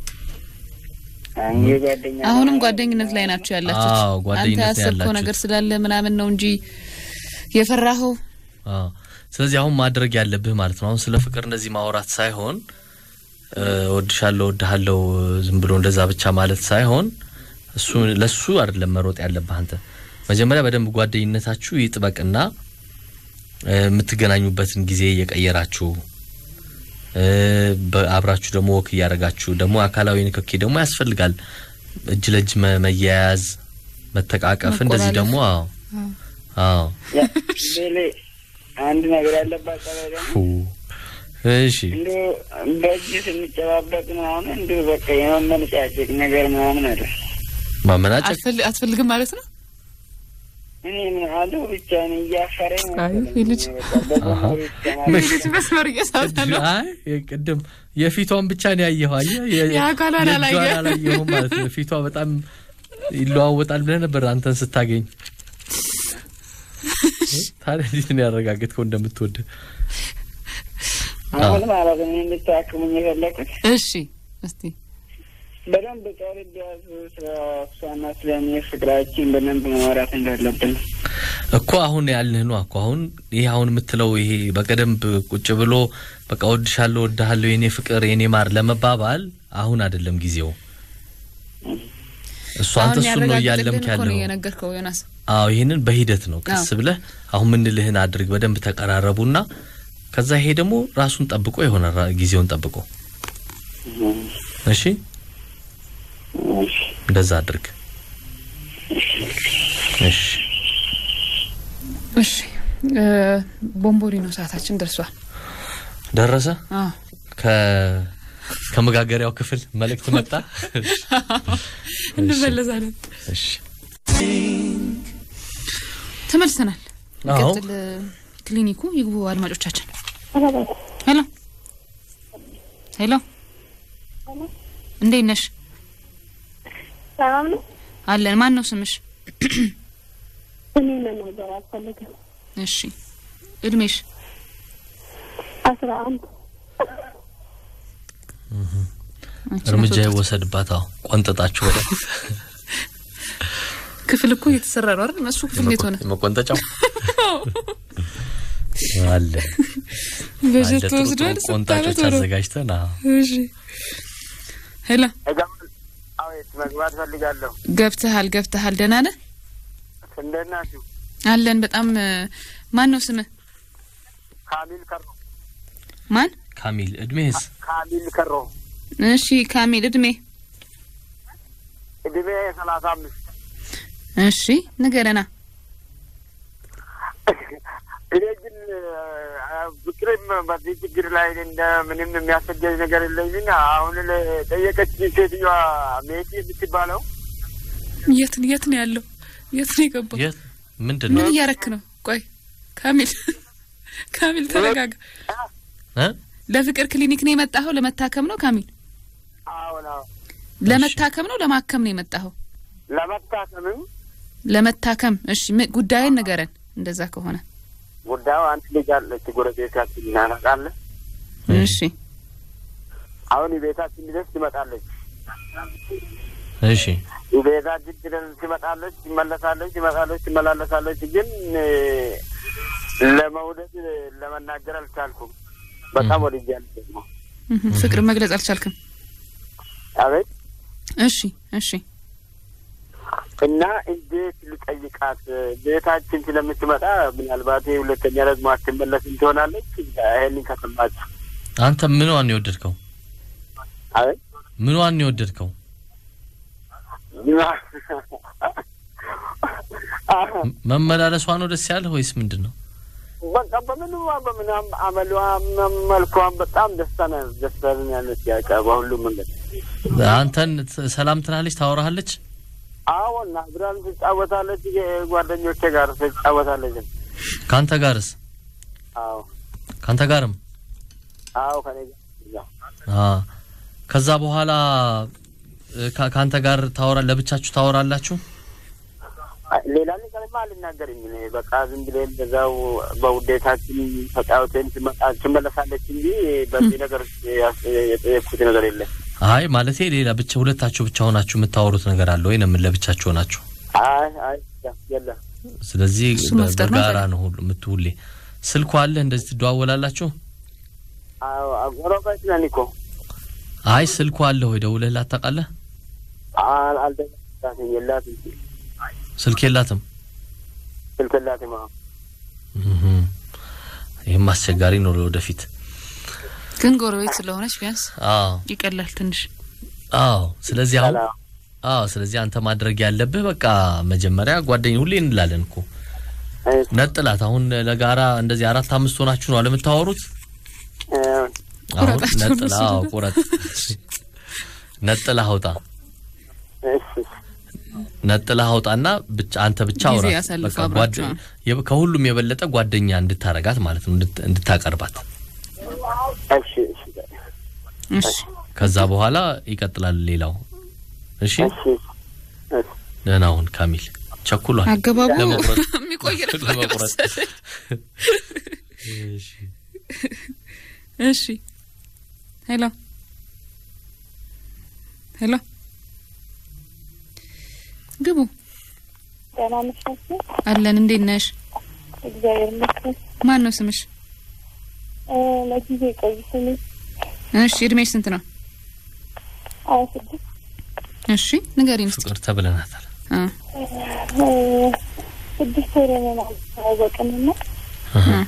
አሁን የጓደኛ አሁንም ጓደኝነት ላይ ናቸው ያላችሁት። አዎ፣ ጓደኝነት አንተ ላይ ያሰብከው ያላችሁት። ነገር ስላለ ምናምን ነው እንጂ የፈራኸው አዎ። ስለዚህ አሁን ማድረግ ያለብህ ማለት ነው አሁን ስለ ፍቅር እንደዚህ ማውራት ሳይሆን እ፣ እወድሻለሁ እወድሃለሁ ዝም ብሎ እንደዛ ብቻ ማለት ሳይሆን እሱ ለሱ አይደለም መሮጥ ያለብህ አንተ መጀመሪያ በደንብ ጓደኝነታችሁ ይጥበቅና እ፣ የምትገናኙበትን ጊዜ እየቀየራችሁ እ፣ በአብራችሁ ደግሞ ወክ እያደረጋችሁ ደግሞ አካላዊ ንክኪ ደግሞ ያስፈልጋል። እጅ ለእጅ መ- መያያዝ፣ መተቃቀፍ እንደዚህ መቆላለፍ። ደግሞ አዎ አዎ ቤሌ አንድ ነገር ያለባት ጸባይ ደግሞ ፉ እሺ እንዲሁ በእጅ ስንጨባበጥ ምናምን እንዲሁ በቃ የመመነጫጨቅ ነገር ምናምን አለ። ማመናጨቅ አትፈል- አትፈልግም ማለት ነው። እኔ ምን አለው ብቻ እኔ እያፈረኝ አይ፣ ይህ ልጅ አሀ። ልጅ መስመር እየሳተ ነው። አይ ቅድም የፊቷን ብቻ ነው ያየኸው። አየህ የ- የአካሏን የእጇን አላየህ። አላየኸውም ማለት ነው። ፊቷ በጣም ይለዋወጣል ብለህ ነበር አንተን ስታገኝ። ታዲያ እንዴት ነው ያረጋገጥከው እንደምትወድ? አሁን ማለት ነው እንድታክሙኝ የፈለኩት እሺ እስቲ በደንብ ቀርብ ያዙ ስለ እሷና ስለ እኔ ፍቅራችን በደንብ ማውራት እንዳለብን እኮ አሁን ያልንህ ነው እኮ አሁን ይሄ አሁን የምትለው ይሄ በቀደምብ ቁጭ ብሎ በቃ ወድሻለሁ፣ ወድሃለሁ፣ የኔ ፍቅር፣ የኔ ማር ለመባባል አሁን አይደለም ጊዜው። እሱ አንተ አሁን እሱን ነው ያረጋግጥልን እያለምክ እኮ ነው ያለው። የነገርከው ዮናስ። አዎ ይህንን በሂደት ነው ቀስ አዎ። ብለህ አሁን ምንልህን አድርግ። በደንብ ተቀራረቡና ከዛ ይሄ ደግሞ ራሱን ጠብቆ ይሆናል ራ- ጊዜውን ጠብቆ። እሺ እንደዛ አድርግ። እሺ እሺ እ፣ ቦምቦሊኖ ሰዓታችን ደርሷል። ደረሰ። አዎ ከ ከመጋገሪያው ክፍል መልእክት መጣ። እንመለሳለን። እሺ ተመልሰናል። አዎ ይቀጥል እ፣ ክሊኒኩ ይግቡ አድማጮቻችን። ሄሎ ሄሎ፣ እንዴት ነሽ? ሰላም ነው። አለን። ማን ነው ስምሽ? እኔ መናገር አልፈልግም። እሺ እድሜሽ? አስራ አንድ አንቺ እርምጃ ናት ወጣት። ይወሰድባት። አዎ ቆንጠጣችሁ ወደ ክፍል እኮ እየተሰራ ነው አይደል? እሱ ክፍል እንዴት ሆነ? መቆንጠጫው አለ በጀት አለ። ጥሩ ተወስዷል። ጥሩ ስንት ዓመት ቆንጣጮች ሆነው? አዘጋጅተን አዎ እሺ ሄሎ አቤት መግባት ፈልጋለሁ። ገብተሃል ገብተሃል። ደህና ነህ? እንዴት ናችሁ? አለን። በጣም እ፣ ማን ነው ስምህ? ካሚል ከሮ ማን? ካሚል እድሜህስ? ካሚል ከሮ እሺ ካሚል እድሜ? እድሜ ሰላሳ አምስት እሺ ንገረና። እኔ ግን ፍቅርም በዚህ ችግር ላይ እንደ ምንም የሚያስቸግር ነገር የለኝም። አሁን ጠየቀች ሴትዮዋ ሜቲ የምትባለው የት የት ነው ያለው? የት ነው የገባው? የት ምንድን ነው ምን እያረክ ነው? ቆይ ካሚል ካሚል ተረጋጋ። እ? ለፍቅር ክሊኒክ ነው የመጣኸው? ለመታከም ነው ካሚል? አሁን ለመታከም ነው ለማከም ነው የመጣኸው? ለመታከምም ለመታከም። እሺ ም- ጉዳይን ንገረን። እንደዛ ከሆነ ጉዳዩ አንድ ልጅ አለች ጎረቤታችን እናነቃለን። እሺ አሁን ቤታችን ድረስ ትመጣለች። እሺ ቤታችን ድረስ ትመጣለች፣ ትመለሳለች፣ ትመጣለች፣ ትመላለሳለች። ግን እ፣ ለመውደድ ለመናገር አልቻልኩም። በጣም ወድጃለሁ ደግሞ እህ፣ ፍቅር መግለጽ አልቻልክም። አቤት እሺ እሺ እና እንዴት ልጠይቃት? ቤታችን ስለምትመጣ ምናልባት ሁለተኛ ደግሞ አትመለስም ትሆናለች። ይህንን ከሰማች አንተ ምንዋን ነው የወደድከው? አቤት ምንዋን ነው የወደድከው? ም- መመላለሷ ነው ደስ ያለህ ወይስ ምንድን ነው? በቃ በምንም በምናም አመሏም መልኳም በጣም ደስታ ነው ደስታ ነው ያለች ያቀ በሁሉም መንገድ አንተን ት- ሰላም ትላለች፣ ታወራሃለች? አዎና አብራን ትጫወታለች። ጓደኞቼ ጋር ትጫወታለች። ከአንተ ጋርስ? አዎ ከአንተ ጋርም? አዎ ከኔ ጋር አ ከዛ በኋላ እ፣ ከ- ከአንተ ጋር ታወራ ለብቻችሁ ታወራላችሁ? አይ፣ ሌላ ነገርማ አልናገርም። እኔ በቃ ዝም ብለን በዛው በውዴታችን ተጫውተን ትመጣ- ትመለሳለች እንጂ በዚህ ነገር ያስ- የጠየቅኩት ነገር የለም። አይ ማለቴ ሌላ ብቻ ሁለታችሁ ብቻ ሆናችሁ የምታወሩት ነገር አለ ወይ? ለምን ለብቻችሁ ሆናችሁ? አይ አይ የለም። ስለዚህ እሱ በ- መፍጠር ነው በጋራ ታዲያ። ነው ሁሉ የምትውሌ። ስልኩ አለ እንደዚህ ትደዋወላላችሁ? አዎ ጎረቤት ነን እኮ አይ ስልኩ አለ ወይ? ደውለህላት ታውቃለህ? አል- አልደወልኩላትም። የላትም ስልክ የላትም። ስልክ የላትም። አዎ እህም። ይህም አስቸጋሪ ነው ለወደፊት። ግን ጎረቤት ስለሆነች ቢያንስ አዎ ይቀላል ትንሽ። አዎ። ስለዚህ አሁን ሰላም አዎ፣ ስለዚህ አንተ ማድረግ ያለብህ በቃ መጀመሪያ ጓደኛ ሁሌ እንላለን እኮ እሺ፣ ነጥላት። አሁን ለጋራ እንደዚህ አራት አምስት ሆናችሁ ነው አለ የምታወሩት። እ፣ አሁን ቁረጣቸው ነጥላ እነሱ አዎ፣ ደግሞ። ቁረጥ ነጥላ አውጣ እሺ፣ ነጥላ አውጣና ብቻ አንተ ብቻ ጊዜ አውራት። ያሳልፉ በቃ አብራችሁ። ጓደ- የብ- ከሁሉም የበለጠ ጓደኛ እንድታረጋት ማለት ነው እንድት- እንድታቀርባት። እሺ፣ እሺ፣ እሺ ከዛ በኋላ ይቀጥላል ሌላው። እሺ እሺ፣ እሺ። ደህና ሁን ካሚል። ቸኩሏል አገባቡ ለመቁረጥ የሚቆይ ነበር ለመቁረጥ። መሰለኝ። እሺ እሺ ሄሎ ሄሎ ግቡ ደህና ነሻችሁ? አለን። እንዴት ነሽ? እግዚአብሔር ይመስገን። ማን ነው ስምሽ? እ፣ ለጊዜ ቆይ ስሜ እሺ እድሜሽ ስንት ነው? ሀያ ስድስት እሺ ንገሪን እስኪ። ፍቅር ተብለናታል። አ እ፣ ስድስት ወር ሆነናል ተዋወቅንና እህ። አ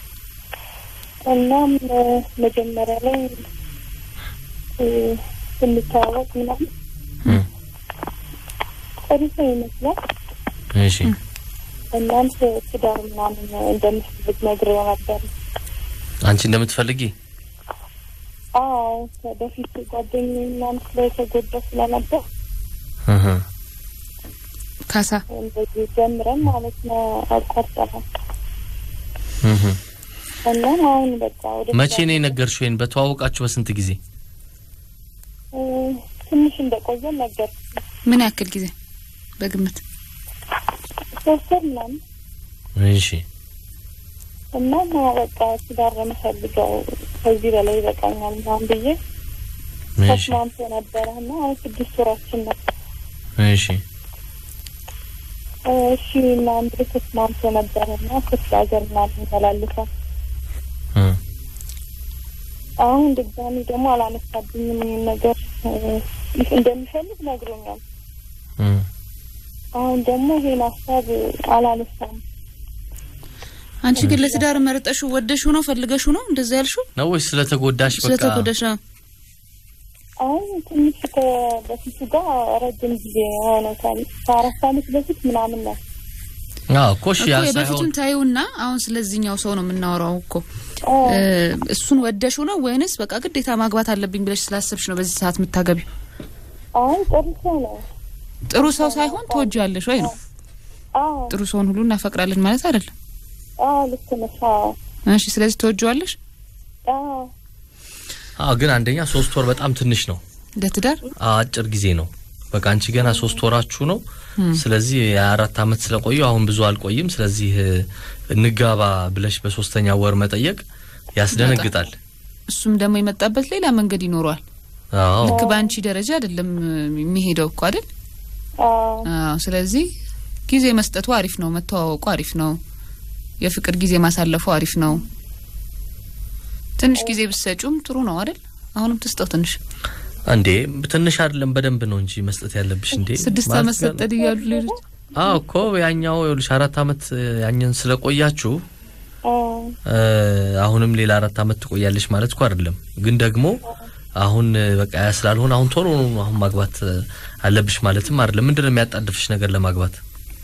እናም እ፣ መጀመሪያ ላይ እ፣ ስንተዋወቅ ምናምን እህ። ጥሩ ሰው ይመስላል። እሺ እናም ት- ትዳር ምናምን እንደምትፈልግ ነግሬው ነበር። አንቺ እንደምትፈልጊ አዎ በፊት ጓደኛዬ ምናምን ስለተጎዳ ስለነበር እህ። ካሳ እንደዚህ ጀምረን ማለት ነው አቋርጠናል። እህ። እና አሁን በቃ ወደ መቼ ነው የነገርሽው? ወይን በተዋወቃችሁ በስንት ጊዜ? እ፣ ትንሽ እንደቆየን ነገር ምን ያክል ጊዜ በግምት? ሶስት ወር ምናምን እሺ እና ማ በቃ ትዳር ነው የምፈልገው ከዚህ በላይ ይበቃኛል ምናምን ብዬ እሺ ተስማምቶ ነበረ እና አሁን ስድስት ወራችን ነው። እሺ እ፣ እሺ ምናምን ብሎ ተስማምቶ ነበረ እና ክፍለ ሀገር ምናምን ተላልፏል። እህ። አሁን ድጋሚ ደግሞ አላነሳብኝም ይህን ነገር እ፣ እንደሚፈልግ ነግሮኛል። እህ። አሁን ደግሞ ይሄን ሀሳብ አላነሳም። አንቺ ግን ለትዳር መርጠሽው ወደሽው ነው ፈልገሽው ነው እንደዛ ያልሽው? ነው ወይስ ስለተጎዳሽ በቃ ስለተጎዳሽ ነው? አሁን ትንሽ ከበፊቱ ጋር ረጅም ጊዜ ሆኖታል። ከአራት አመት በፊት ምናምን ነው። አዎ እኮ እሺ ያ እኮ ሳይሆን የበፊቱን ታዩና አሁን ስለዚህኛው ሰው ነው የምናወራው እኮ አ፣ እ፣ እሱን ወደሽው ነው ወይንስ በቃ ግዴታ ማግባት አለብኝ ብለሽ ስላሰብሽ ነው በዚህ ሰዓት የምታገቢው? አሁን ጥሩ ሰው ነው። ጥሩ ሰው ሳይሆን ትወጂዋለሽ ወይ ነው። አዎ ጥሩ ሰውን ሁሉ እናፈቅራለን ማለት አይደለም። አዎ ልክ ነሽ። አዎ እሺ፣ ስለዚህ ትወጂዋለሽ አዎ አዎ ግን አንደኛ ሶስት ወር በጣም ትንሽ ነው። ለትዳር አጭር ጊዜ ነው። በቃ አንቺ ገና ሶስት ወራችሁ ነው። ስለዚህ የአራት አመት ስለቆየው አሁን ብዙ አልቆይም። ስለዚህ እ፣ እንጋባ ብለሽ በሶስተኛ ወር መጠየቅ ያስደነግጣል። እሱም ደግሞ የመጣበት ሌላ መንገድ ይኖረዋል። አዎ ልክ በአንቺ ደረጃ አይደለም የሚሄደው እኮ አይደል? አዎ አዎ። ስለዚህ ጊዜ መስጠቱ አሪፍ ነው። መተዋወቁ አሪፍ ነው። የፍቅር ጊዜ ማሳለፉ አሪፍ ነው። ትንሽ ጊዜ ብትሰጪውም ጥሩ ነው አይደል? አሁንም ትስጠው ትንሽ እንዴ ትንሽ አይደለም በደንብ ነው እንጂ መስጠት ያለብሽ። እንዴ ስድስት ማለት አመት ገና- ሰጠን እያሉ ሌሎች አዎ እኮ ያኛው ይኸውልሽ አራት አመት እ፣ ያኛን ስለቆያችሁ አዎ እ፣ አሁንም ሌላ አራት አመት ትቆያለሽ ማለት እኮ አይደለም። ግን ደግሞ አሁን እ፣ በቃ ያ ስላልሆነ አሁን ቶሎ ነው አሁን ማግባት እ፣ አለብሽ ማለትም አይደለም። ምንድን ነው የሚያጣድፍሽ ነገር ለማግባት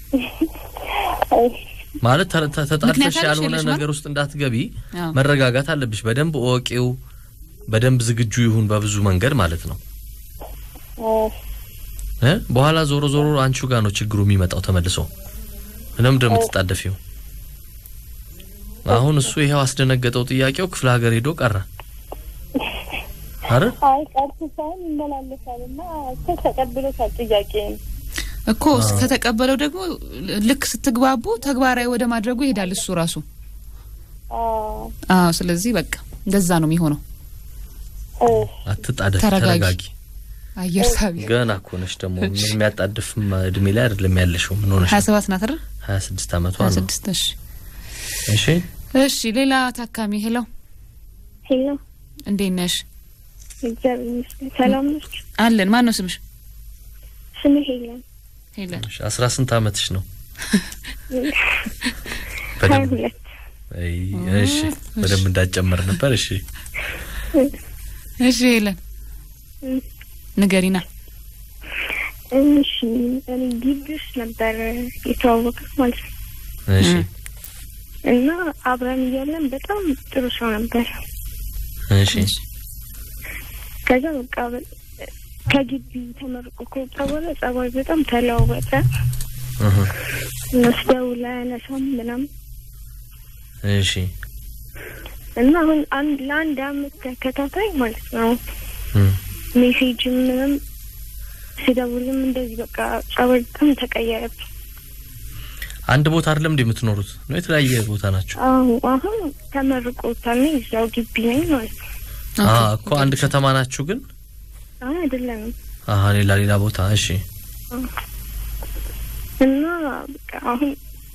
ማለት ተ- ተ- ተጣድፈሽ ምክንያት አለሽ ያልሆነ የለሽም ነገር ውስጥ እንዳትገቢ አዎ። መረጋጋት አለብሽ። በደንብ እወቂው፣ በደንብ ዝግጁ ይሁን በብዙ መንገድ ማለት ነው አዎ እ በኋላ ዞሮ ዞሮ አንቺው ጋር ነው ችግሩ የሚመጣው ተመልሶ። ምንም ደም የምትጣደፊው አሁን እሱ ይሄው አስደነገጠው ጥያቄው ክፍለ ሀገር ሄዶ ቀረ አይደል? አይ ቀርቶ ሳይሆን ይመላለሳል እና እኮ ተቀብሎታል ጥያቄን። እኮ ከተቀበለው ደግሞ ልክ ስትግባቡ ተግባራዊ ወደ ማድረጉ ይሄዳል እሱ ራሱ። አዎ አዎ። ስለዚህ በቃ እንደዛ ነው የሚሆነው። እሺ አትጣደፍ፣ ተረጋጊ። ተረጋጊ። አየር ሳቢ ገና እኮ ነሽ ደግሞ ምን የሚያጣድፍም እድሜ ላይ አይደለም ያለሽው። ምን ሆነሽ? ሀያ ሰባት ናት አይደል? ሀያ ስድስት አመቷ ሀያ ነው። ስድስት እሺ እሺ እሺ። ሌላ ታካሚ ሄሎ፣ ሄሎ እንዴት ነሽ? እግዚአብሔር ይመስገን ሰላም ነች። አለን። ማን ነው ስምሽ? ስሜ ሄለን ሄለን። እሺ፣ አስራ ስንት አመትሽ ነው? ሀያ በደንብ ሁለት አይ፣ እሺ በደንብ እንዳጨመር ነበር። እሺ እሺ ሄለን ንገሪና። እሺ እኔ ግቢ ውስጥ ነበር የተዋወቅን ማለት ነው። እሺ እና አብረን እያለን በጣም ጥሩ ሰው ነበር። እሺ ከዛ በቃ በ- ከግቢ ተመርቆ ከወጣ በኋላ ጸባይ በጣም ተለዋወጠ። እህ፣ መስደውል አያነሳም ምናምን እሺ እና አሁን አንድ ለአንድ አመት ተከታታይ ማለት ነው እም፣ ሜሴጅም ምንም ሲደውልም እንደዚህ በቃ ጸባይ በጣም ተቀየረብኝ። አንድ ቦታ አይደለም እንዴ የምትኖሩት? ነው የተለያየ ቦታ ናቸው? አሁ አሁን ተመርቆታል ነኝ እዛው ግቢ ነኝ ማለት ነው። አ እኮ አንድ ከተማ ናችሁ ግን? አሁን አይደለንም አሀ ሌላ ሌላ ቦታ። እሺ እና በቃ አሁን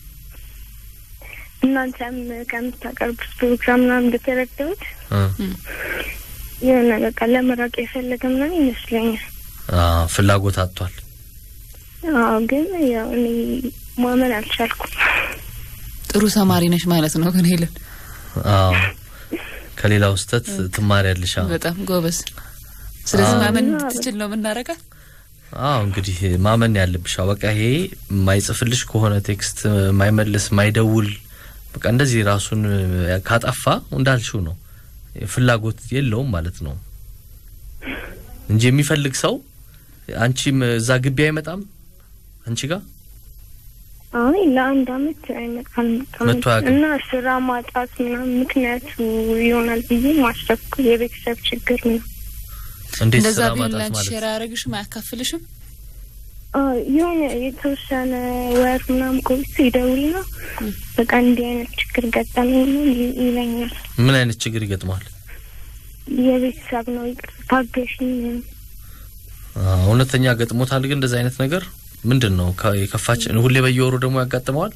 እናንተም ከምታቀርቡት ፕሮግራም ምናምን እንደተረዳሁት እ የሆነ በቃ ለመራቅ የፈለገ ምናምን ይመስለኛል። አ ፍላጎት አጥቷል። አዎ ግን ያው እኔ ማመን አልቻልኩም። ጥሩ ተማሪ ነሽ ማለት ነው ግን ሄለን አዎ ከሌላው ስህተት ትማሪያለሽ። አዎ በጣም ጎበዝ። ስለዚህ አዎ። ማመን እንድትችል ነው የምናረጋት። አዎ እንግዲህ ማመን ያለብሽ አዎ፣ በቃ ይሄ የማይጽፍልሽ ከሆነ ቴክስት የማይመልስ የማይደውል በቃ እንደዚህ ራሱን ካጠፋ እንዳልሽው ነው ፍላጎት የለውም ማለት ነው እንጂ የሚፈልግ ሰው አንቺም እዛ ግቢ አይመጣም አንቺ ጋር አይ ለአንድ አመት አይመጣም መጥቶ አያውቅም። እና ስራ ማጣት ምናምን ምክንያቱ ይሆናል ብዬ ማሰብኩ የቤተሰብ ችግር ነው። እንዴት እንደዛ ስራ ቢሆን ማጣት ለአንቺ ማለት ሼር አያደርግሽም አያካፍልሽም? አዎ የሆነ የተወሰነ ወር ምናምን ቆይቶ ይደውልና በቃ እንዲህ አይነት ችግር ገጠመኝ ነው ይ- ይለኛል። ምን አይነት ችግር ይገጥመዋል? የቤተሰብ ነው ይቅርታ ታገሽኝ ምናምን። አዎ፣ እውነተኛ ገጥሞታል ግን እንደዚህ አይነት ነገር ምንድን ነው ከ- የከፋች ሁሌ በየወሩ ደግሞ ያጋጥመዋል?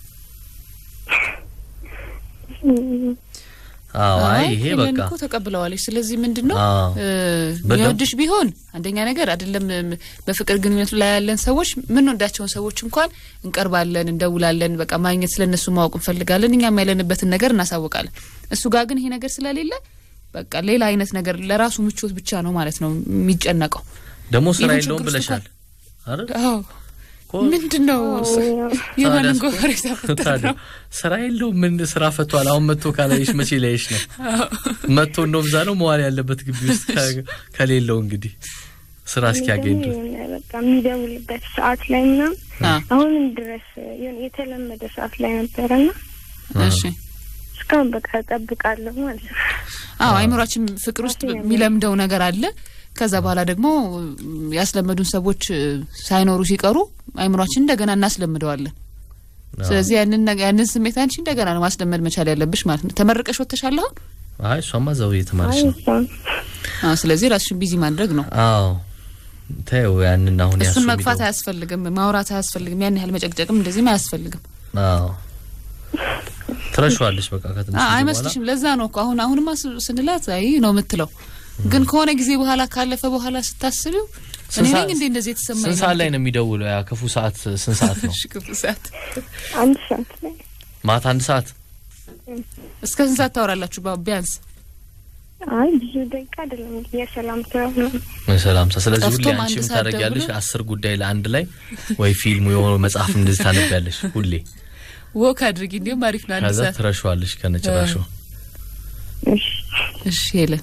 እም፣ አዎ አይ ይሄ ሄለን በቃ እኮ ተቀብለዋለች። ስለዚህ ምንድን ነው አዎ እ፣ በደንብ- የሚወድሽ ቢሆን አንደኛ ነገር አይደለም እም፣ በፍቅር ግንኙነቱ ላይ ያለን ሰዎች ምንወዳቸውን ሰዎች እንኳን እንቀርባለን፣ እንደውላለን፣ በቃ ማግኘት ስለነሱ ማወቅ እንፈልጋለን። እኛም ያለንበትን ነገር እናሳውቃለን። እሱ ጋር ግን ይሄ ነገር ስለሌለ በቃ ሌላ አይነት ነገር ለራሱ ምቾት ብቻ ነው ማለት ነው የሚጨነቀው። ደግሞ ስራ ይህን የለውም ችግር ውስጥ ብለሻል አይደል? አዎ እኮ ምንድን ነው አዎ፣ ያው የማንን ታዲያ እኮ- ጎፈር የተፈጠረ ታዲያ ነው? ስራ የለውም ምን ስራ ፈቷል። አሁን መጥቶ ካላየሽ መቼ ላይሽ ነው? መጥቶ እንደውም እዛ ነው መዋል ያለበት ግቢ ውስጥ ከ- ከሌለው እንግዲህ ስራ እስኪያገኝ ደግሞ ድረስ የሆነ በቃ የሚደውልበት ሰዓት ላይ ምናምን አ፣ አሁንም ድረስ የሆነ የተለመደ ሰዓት ላይ ነበረና እሺ እስካሁን በቃ እጠብቃለሁ ማለት ነው። አዎ አይምሯችን ፍቅር ውስጥ የሚለምደው ነገር አለ። ከዛ በኋላ ደግሞ ም፣ ያስለመዱን ሰዎች እ፣ ሳይኖሩ ሲቀሩ አይምሯችን እንደገና እናስለምደዋለን። ስለዚህ ያንን ነገ- ያንን ስሜት አንቺ እንደገና ነው ማስለመድ መቻል ያለብሽ ማለት ነው። ተመርቀሽ ወጥተሻል አሁን? አይ እሷማ እዛው እየተማረች አይ ነው። እሷም አዎ። ስለዚህ ራስሽን ቢዚ ማድረግ ነው። አዎ ተይው ያንን አሁን ያሱ እሱን መግፋት የሚለው- አያስፈልግም፣ ማውራት አያስፈልግም፣ ያን ያህል መጨቅጨቅም እንደዚህም አያስፈልግም። አዎ ትረሻዋለች በቃ ከትንሽ አ- ጊዜ አይመስልሽም? ለዛ ነው እኮ አሁን አሁንማ ስ- ስንላት አይ ነው የምትለው፣ ግን ከሆነ ጊዜ በኋላ ካለፈ በኋላ ስታስቢው እኔ ስንት ነኝ ሰዓት- እንዴ እንደዚህ የተሰማኝ ስንት ሰዓት ላይ ነው የሚደውለው? ያ ክፉ ሰዓት ስንት ሰዓት ነው? እሺ፣ ክፉ ሰዓት አንድ ሰዓት ላይ ማታ አንድ ሰዓት እስከ ስንት ሰዓት ታወራላችሁ? ባ- ቢያንስ አይ ብዙ ደቂቃ አይደለም የሰላምታ ምናምን ሰላምታ። ስለዚህ ሁሌ ጠፍቶም አንቺ አንድ ምን ሰዓት ታደርጊያለሽ? ደውሎ- አስር ጉዳይ ለአንድ ላይ ወይ ፊልም የሆነ መጽሐፍ እንደዚህ ታነቢያለሽ ሁሌ። ወክ አድርጊ፣ እንዲሁም አሪፍ ነው። አንድ ከዛ ሰዓት ትረሻዋለሽ ከነጭራሹ። እሺ እሺ። ሄለን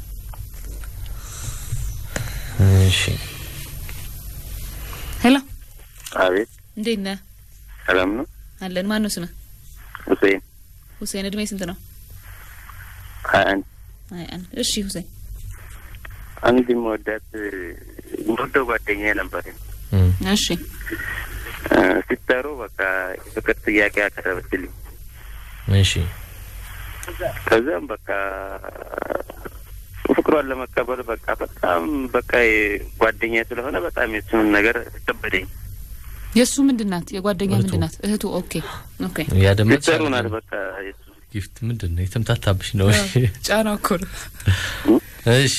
እሺ ሄሎ፣ አቤት እንዴት ነህ? ሰላም ነው አለን። ማን ነው ስምህ? ሁሴን ሁሴን። እድሜ ስንት ነው? ሀያ አንድ አይ አንድ። እሺ ሁሴን፣ አንድ መወዳት የምወደው ጓደኛ ነበር እም፣ እሺ ሲጠሩ በቃ የፍቅር ጥያቄ ያቀረበችልኝ እሺ ከዛም በቃ ፍቅሯን ለመቀበል በቃ በጣም በቃ ጓደኛ ስለሆነ በጣም የሱን ነገር ከበደኝ። የእሱ ምንድን ናት? የጓደኛ እህቱ። ምንድን ናት? እህቱ። ኦኬ ኦኬ። ያደመጥሽ ሲጠሩ ናት አይደለም? በቃ የሱ ጊፍት ምንድን ነው የተምታታብሽ ነው? እሺ ጫና እኮ ነው። እሺ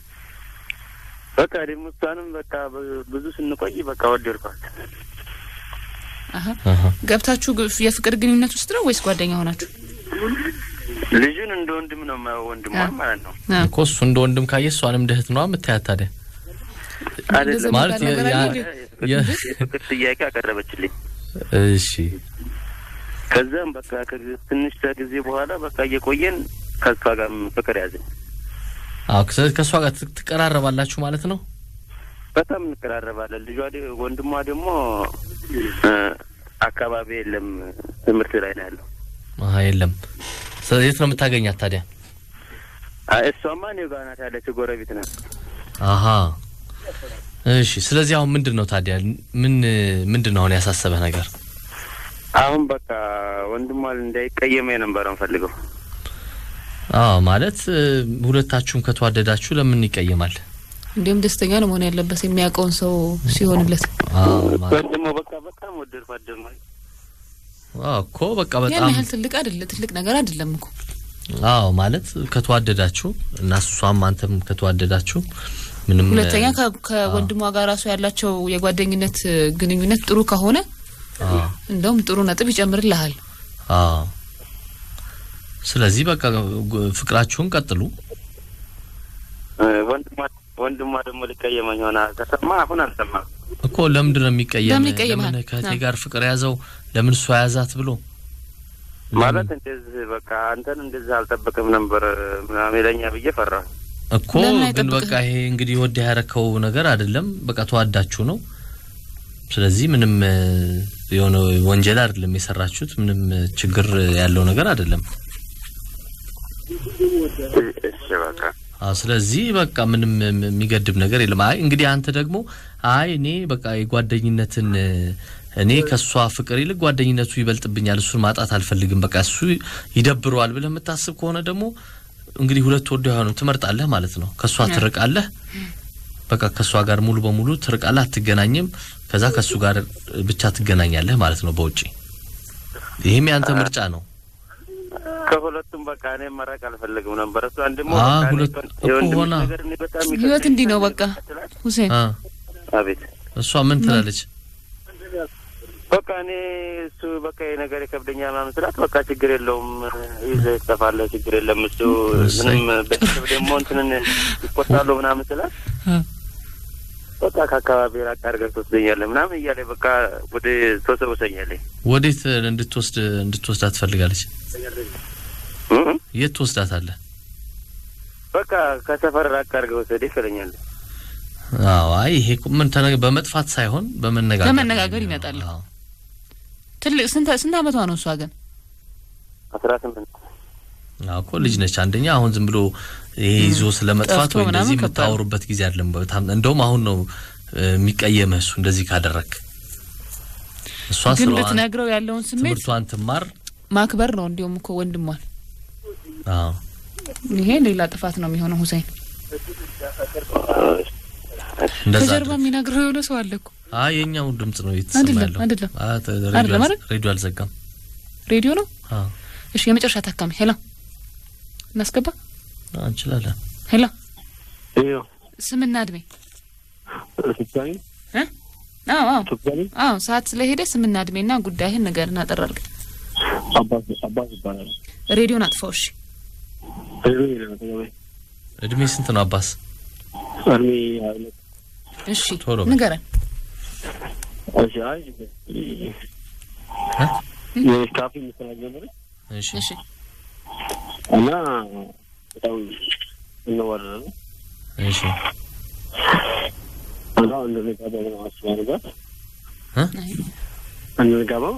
በቃ ደግሞ እሷንም በቃ በ- ብዙ ስንቆይ በቃ ወደድኳት። አሀ አሀ ገብታችሁ ግ- የፍቅር ግንኙነት ውስጥ ነው ወይስ ጓደኛ ሆናችሁ? ልጁን እንደ ወንድም ነው የማየው፣ ወንድሟን ማለት ነው። እኮ እሱ እንደ ወንድም ካየ እሷንም እንደ እህት ነዋ የምታያት ታዲያ አይደለም ማለት የ- ነገር ያ- አለ የ- የፍቅር ጥያቄ አቀረበችልኝ። እሺ ከዛም በቃ ከ- ትንሽ ከጊዜ በኋላ በቃ እየቆየን ከሷ ጋር ፍቅር ያዘኝ። አዎ ከ- ከእሷ ጋር ት- ትቀራረባላችሁ ማለት ነው በጣም እንቀራረባለን። ልጇ ደ- ወንድሟ ደግሞ እ፣ አካባቢ የለም ትምህርት ላይ ነው ያለው። አሀ የለም ስለ- የት ነው የምታገኛት ታዲያ አይ፣ እሷማ እኔው ጋር ናት ያለችው፣ ጎረቤት ናት። አሀ እሺ ስለዚህ አሁን ምንድን ነው ታዲያ ምን ምንድን ነው አሁን ያሳሰበህ ነገር አሁን በቃ ወንድሟ እንዳይቀየመ የነበረ እንፈልገው አዎ ማለት እ፣ ሁለታችሁም ከተዋደዳችሁ ለምን ይቀየማል እንዲሁም ደስተኛ ነው መሆን ያለበት የሚያውቀውን ሰው ሲሆንለት። አዎ ማለት ወንድሞ በቃ በጣም ወደድ ፋደር ነው። አዎ እኮ በቃ ያን በጣም ያህል ትልቅ አይደለ ትልቅ ነገር አይደለም እኮ አዎ ማለት ከተዋደዳችሁ እና እሷም አንተም ከተዋደዳችሁ ምንም ሁለተኛ እ፣ ከ- ከወንድሟ ጋር ራሱ ያላቸው የጓደኝነት እ, ግንኙነት ጥሩ ከሆነ አዎ እንደውም ጥሩ ነጥብ ይጨምርልሃል። አዎ ስለዚህ በቃ ግ- ፍቅራችሁን ቀጥሉ እ፣ ወንድሟ ወንድሟ ደግሞ ሊቀየመኝ ሆነ ከሰማ አሁን አልሰማም። እኮ ለምንድን ነው የሚቀየም ለምን ይቀየምሃል? ለምን ከእቴ አዎ። ጋር ፍቅር ያዘው ለምን እሷ ያዛት ብሎ ማለት እንደዚህ በቃ አንተን እንደዚህ አልጠበቅም ነበር ምናምን ይለኛ ብዬ ፈራሁ። እኮ ለምን ግን አይጠብቅህም? በቃ ይሄ እንግዲህ ወደ ያረከው ነገር አይደለም። በቃ ተዋዳችሁ ነው። ስለዚህ ምንም እ፣ የሆነ ወንጀል አይደለም የሰራችሁት። ምንም እ፣ ችግር ያለው ነገር አይደለም። እሺ በቃ አዎ ስለዚህ በቃ ምንም እ፣ የሚገድብ ነገር የለም። አይ እንግዲህ አንተ ደግሞ አይ እኔ በቃ የጓደኝነትን እ፣ እኔ ከእሷ ፍቅር ይልቅ ጓደኝነቱ ይበልጥብኛል፣ እሱን ማጣት አልፈልግም፣ በቃ እሱ ይደብረዋል ብለህ የምታስብ ከሆነ ደግሞ እንግዲህ ሁለት ወዶ አይሆንም፣ ትመርጣለህ ማለት ነው። ከእሷ ትርቃለህ፣ በቃ ከእሷ ጋር ሙሉ በሙሉ ትርቃለህ፣ አትገናኝም። ከዛ ከእሱ ጋር ብቻ ትገናኛለህ ማለት ነው በውጪ። ይህም ያንተ ምርጫ ነው። ከሁለቱም በቃ እኔ መራቅ አልፈልግም ነበር። እሱ አንድሞ አ፣ በቃ እኔ ሁለት በ- እኮ የወንድምሽ ሆና። ነገር እኔ በጣም ህይወት ይከብደኛል። እንዲህ ነው በቃ ሁሴን። አ አቤት እሷ ምን ትላለች? በቃ እኔ እሱ በቃ ይሄ ነገር ይከብደኛል ምናምን ስላት በቃ ችግር የለውም ይዘህ ትጠፋለህ፣ ችግር የለም እሱ እሰይ። ምንም ቤተሰብ ደግሞ እንትንን ይቆጣሉ ምናምን ስላት አ። በቃ ከአካባቢ ራቅ አድርገህ ትወስደኛለህ ምናምን እያለ በቃ ወደ ተወሰወሰኛለኝ። ወዴት እንድትወስድ እንድትወስዳት ትፈልጋለች? እም? የት ትወስዳታለህ? በቃ ከሰፈር ራቅ አድርገህ ወሰደህ ይለኛል። አዎ አይ ይሄ እኮ ምን ተነ- በመጥፋት ሳይሆን በመነጋገር በመነጋገር ነው ይመጣል። የሚሆነው። አዎ። ትልቅ ስንት ስንት አመቷ ነው እሷ ግን? አስራ ስምንት አዎ እኮ ልጅ ነች። አንደኛ አሁን ዝም ብሎ ይሄ ይዞ ስለ መጥፋት ጠፍቶ ወይ ምናምን እንደዚህ ከባድ ነው። የምታወሩበት ጊዜ አይደለም። በጣም እንደውም አሁን ነው እ፣ የሚቀየምህ እሱ እንደዚህ ካደረክ። እሷ ግን ስለዋን ልትነግረው ያለውን ስሜት ትምህርቷን ትማር። ማክበር ነው። እንዲሁም እኮ ወንድሟን አዎ ይሄ ሌላ ጥፋት ነው የሚሆነው። ሁሴን እንደዛ ከጀርባ አድርግ። የሚነግረው የሆነ ሰው አለ እኮ። አይ የኛው ድምጽ ነው የተሰማ አይደለም፣ ያለው። አይደለም። አ፣ ተ- አይደለም ሬዲዮ አልዘ- አይደል? ሬዲዮ አልዘጋም። ሬዲዮ ነው። አዎ እሺ፣ የመጨረሻ ታካሚ ሄሎ፣ እናስገባ። አዎ፣ እንችላለን። ሄሎ፣ ይኸው ስምና እድሜ? ስልጣኔ እ? አዎ አዎ ስልጣኔ አዎ፣ ሰዓት ስለሄደ ስምና እድሜና ጉዳይህን ንገረን አጠር አድርገህ። አባት አባት ይባላል። ሬዲዮን አጥፋው። እሺ፣ ሬዲዮ የለም አጠገቤ። እድሜ ስንት ነው አባስ? እድሜ ሀያ ሁለት እሺ፣ ቶሎ በል። ንገረን። እሺ አይ የካፌ መስራት ጀመረች እሺ እሺ፣ እና በጣም እንዋደዳለን እሺ እና እንድንጋባ ነው አስባ ነበር አይ፣ እንድንጋባው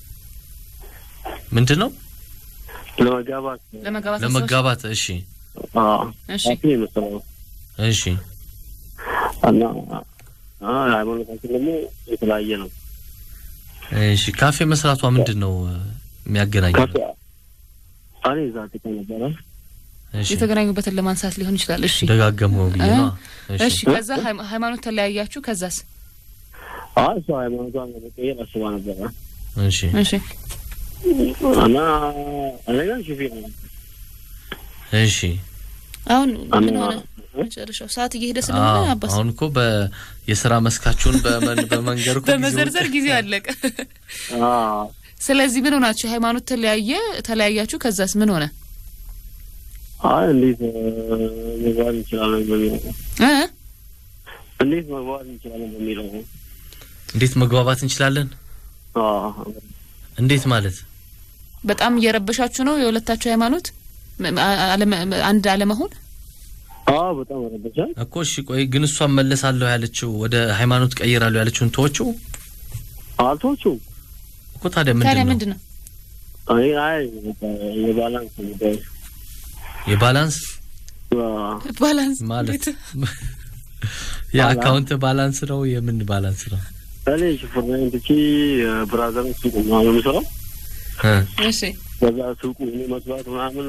ምንድን ነው ለመጋባት ለመጋባት አስበሽ? ለመጋባት? እሺ አዎ እሺ፣ ካፌ የመሰለው እሺ እና አ ሃይማኖታችን ደግሞ የተለያየ ነው። እሺ ካፌ መስራቷ ምንድን ነው እ፣ የሚያገናኘው? ካፌ እኔ እዛ ጥቃ ነበረ እሺ የተገናኙበትን ለማንሳት ሊሆን ይችላል። እሺ፣ ደጋገመው ብዬ እ? ነው። እሺ፣ ከዛ ሃይማ- ሃይማኖት ተለያያችሁ። ከዛስ? አይ እሷ ሃይማኖቷን ለመቀየር አስባ ነበረ እሺ እሺ፣ እና እኔ ግን ሹፌር ነው እሺ አሁን ምን እና ሆነ? መጨረሻው ሰዓት እየሄደ ስለሆነ አዎ፣ አባስ አሁን እኮ በየስራ መስካችሁን በመን በመንገር እኮ በመዘርዘር ጊዜው- ጊዜ አለቀ። አዎ ስለዚህ ምን ሆናችሁ? ሃይማኖት ተለያየ ተለያያችሁ። ከዛስ ምን ሆነ? አይ እንዴት እ፣ መግባት እንችላለን በሚለው እ? እንዴት መግባት እንችላለን በሚለው እንዴት መግባባት እንችላለን? አዎ እንዴት ማለት በጣም እየረበሻችሁ ነው የሁለታችሁ ሃይማኖት ም- አ- አለመ- አንድ አለመሆን። አዎ በጣም ረበሻል። እኮ እሺ፣ ቆይ ግን እሷን መለሳለሁ ያለችው ወደ ሃይማኖት ቀይራለሁ ያለችውን ተወችው አልተወችውም። እኮ ታዲያ ታዲያ ምንድን ነው ምንድን ነው? አይ አይ በቃ የባላንስ ጉዳይ የባላንስ አዎ። ባላንስ ማለት እንዴት? የአካውንት ባላንስ ነው? የምን ባላንስ ነው? እኔ ሹፍርናዬን ትቼ ብራዘር ሱቅ ነው የምሰራው። እ እሺ በዛ ሱቁ እኔ መስራት ምናምን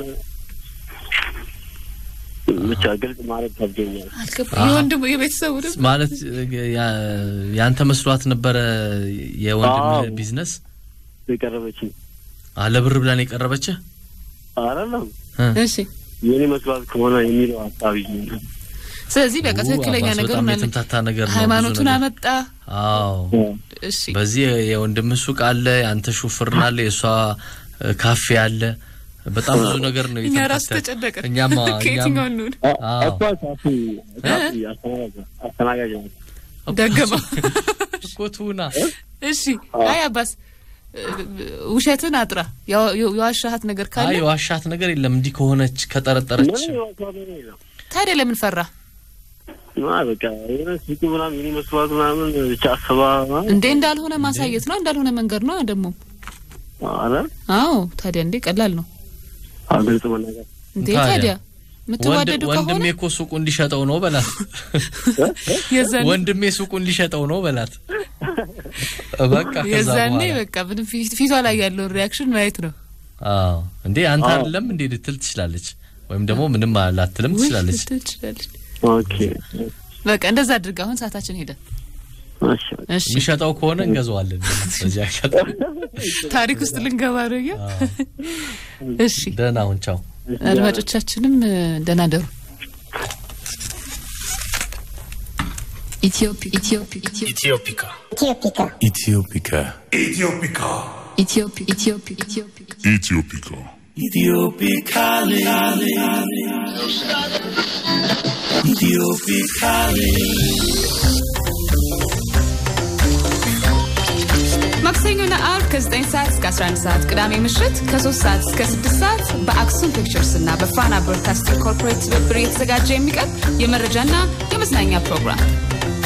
ብቻ ግልጽ ማለት ከብዶኛል። አልገባ አሀ። የወንድሙ የቤተሰቡ ድም ማለት ያ- ያንተ መስሏት ነበረ የወንድምህ አዎ። ቢዝነስ የቀረበችኝ አለ ብር ብላን የቀረበችህ አይደለም እ? እሺ የእኔ መስራት ከሆነ የሚለው ሀሳብ ይዤ ነው። ስለዚህ በቃ ው፣ ትክክለኛ አባስ ነገር በጣም ነው የተምታታ ነገር ነው። ብዙ ሃይማኖቱን ነገር። አመጣ አዎ እሺ በዚህ የወንድምህ ሱቅ አለ፣ የአንተ ሹፍርና አለ፣ የእሷ እ፣ ካፌ አለ። በጣም ብዙ ነገር ነው እኛ ራሱ የተምታታ- ተጨነቅን እኛማ ከየትኛው እኛም እንሁን አ- እሷ ካፌ ካፌ አስተናጋጅ አስተናጋጅ ናት። ደገመው እኮ ትሁና እሺ አይ አባስ እ- ውሸትን አጥራ ያው- ያው- የዋሻሃት ነገር ካለ አይ የዋሻት ነገር የለም። እንዲህ ከሆነች ከጠረጠረች ምን የዋሻት ነገር የለም። ታዲያ ለምን ፈራ አ በቃ የሆነ ሱቁ ምናምን የእኔ መስራት ምናምን ብቻ አስባ እንዴ እንዳልሆነ ማሳየት ነው እንዳልሆነ መንገድ ነው ደግሞ አረ አዎ ታዲያ እንዴ ቀላል ነው አ ግልጽ መናገር እንዴ ታዲያ? ታዲያ የምትዋደዱ ወንድ- ከሆነ ወንድሜ እኮ ሱቁ እንዲሸጠው ነው በላት። የዛኔ ወንድሜ ሱቁ እንዲሸጠው ነው በላት። በቃ ከዛ የዛኔ በኋላ በቃ ምንም ፊት- ፊቷ ላይ ያለውን ሪያክሽን ማየት ነው አዎ እንዴ አንተ አዎ። አይደለም እንዴ ልትል ትችላለች፣ ወይም ደግሞ ምንም ላትልም ውይ ትችላለች። ልትል ትችላለች ኦኬ በቃ እንደዛ አድርግ አሁን ሰዓታችን ሄደ እሺ እሺ የሚሸጠው ከሆነ እንገዛዋለን። በዚህ አጋጣሚ ታሪክ ውስጥ ልንገባ ነው እያ አዎ። እሺ ደህና አሁን ቻው። አድማጮቻችንም እ፣ ደህና ደሩ Ethiopic. Ethiopic. Ethiopic. Ethiopia. Ethiopia. Ethiopia. Ethiopic. Ethiopic. Ethiopic. Ethiopia. Ethiopia. ማክሰኞና አርብ ከ9 ሰዓት እስከ 11 ሰዓት ቅዳሜ ምሽት ከ3 ሰዓት እስከ 6 ሰዓት በአክሱም ፒክቸርስ እና በፋና ብሮድካስቲንግ ኮርፖሬት ትብብር እየተዘጋጀ የሚቀርብ የመረጃና የመዝናኛ ፕሮግራም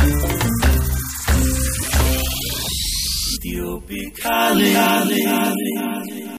Ethiopia.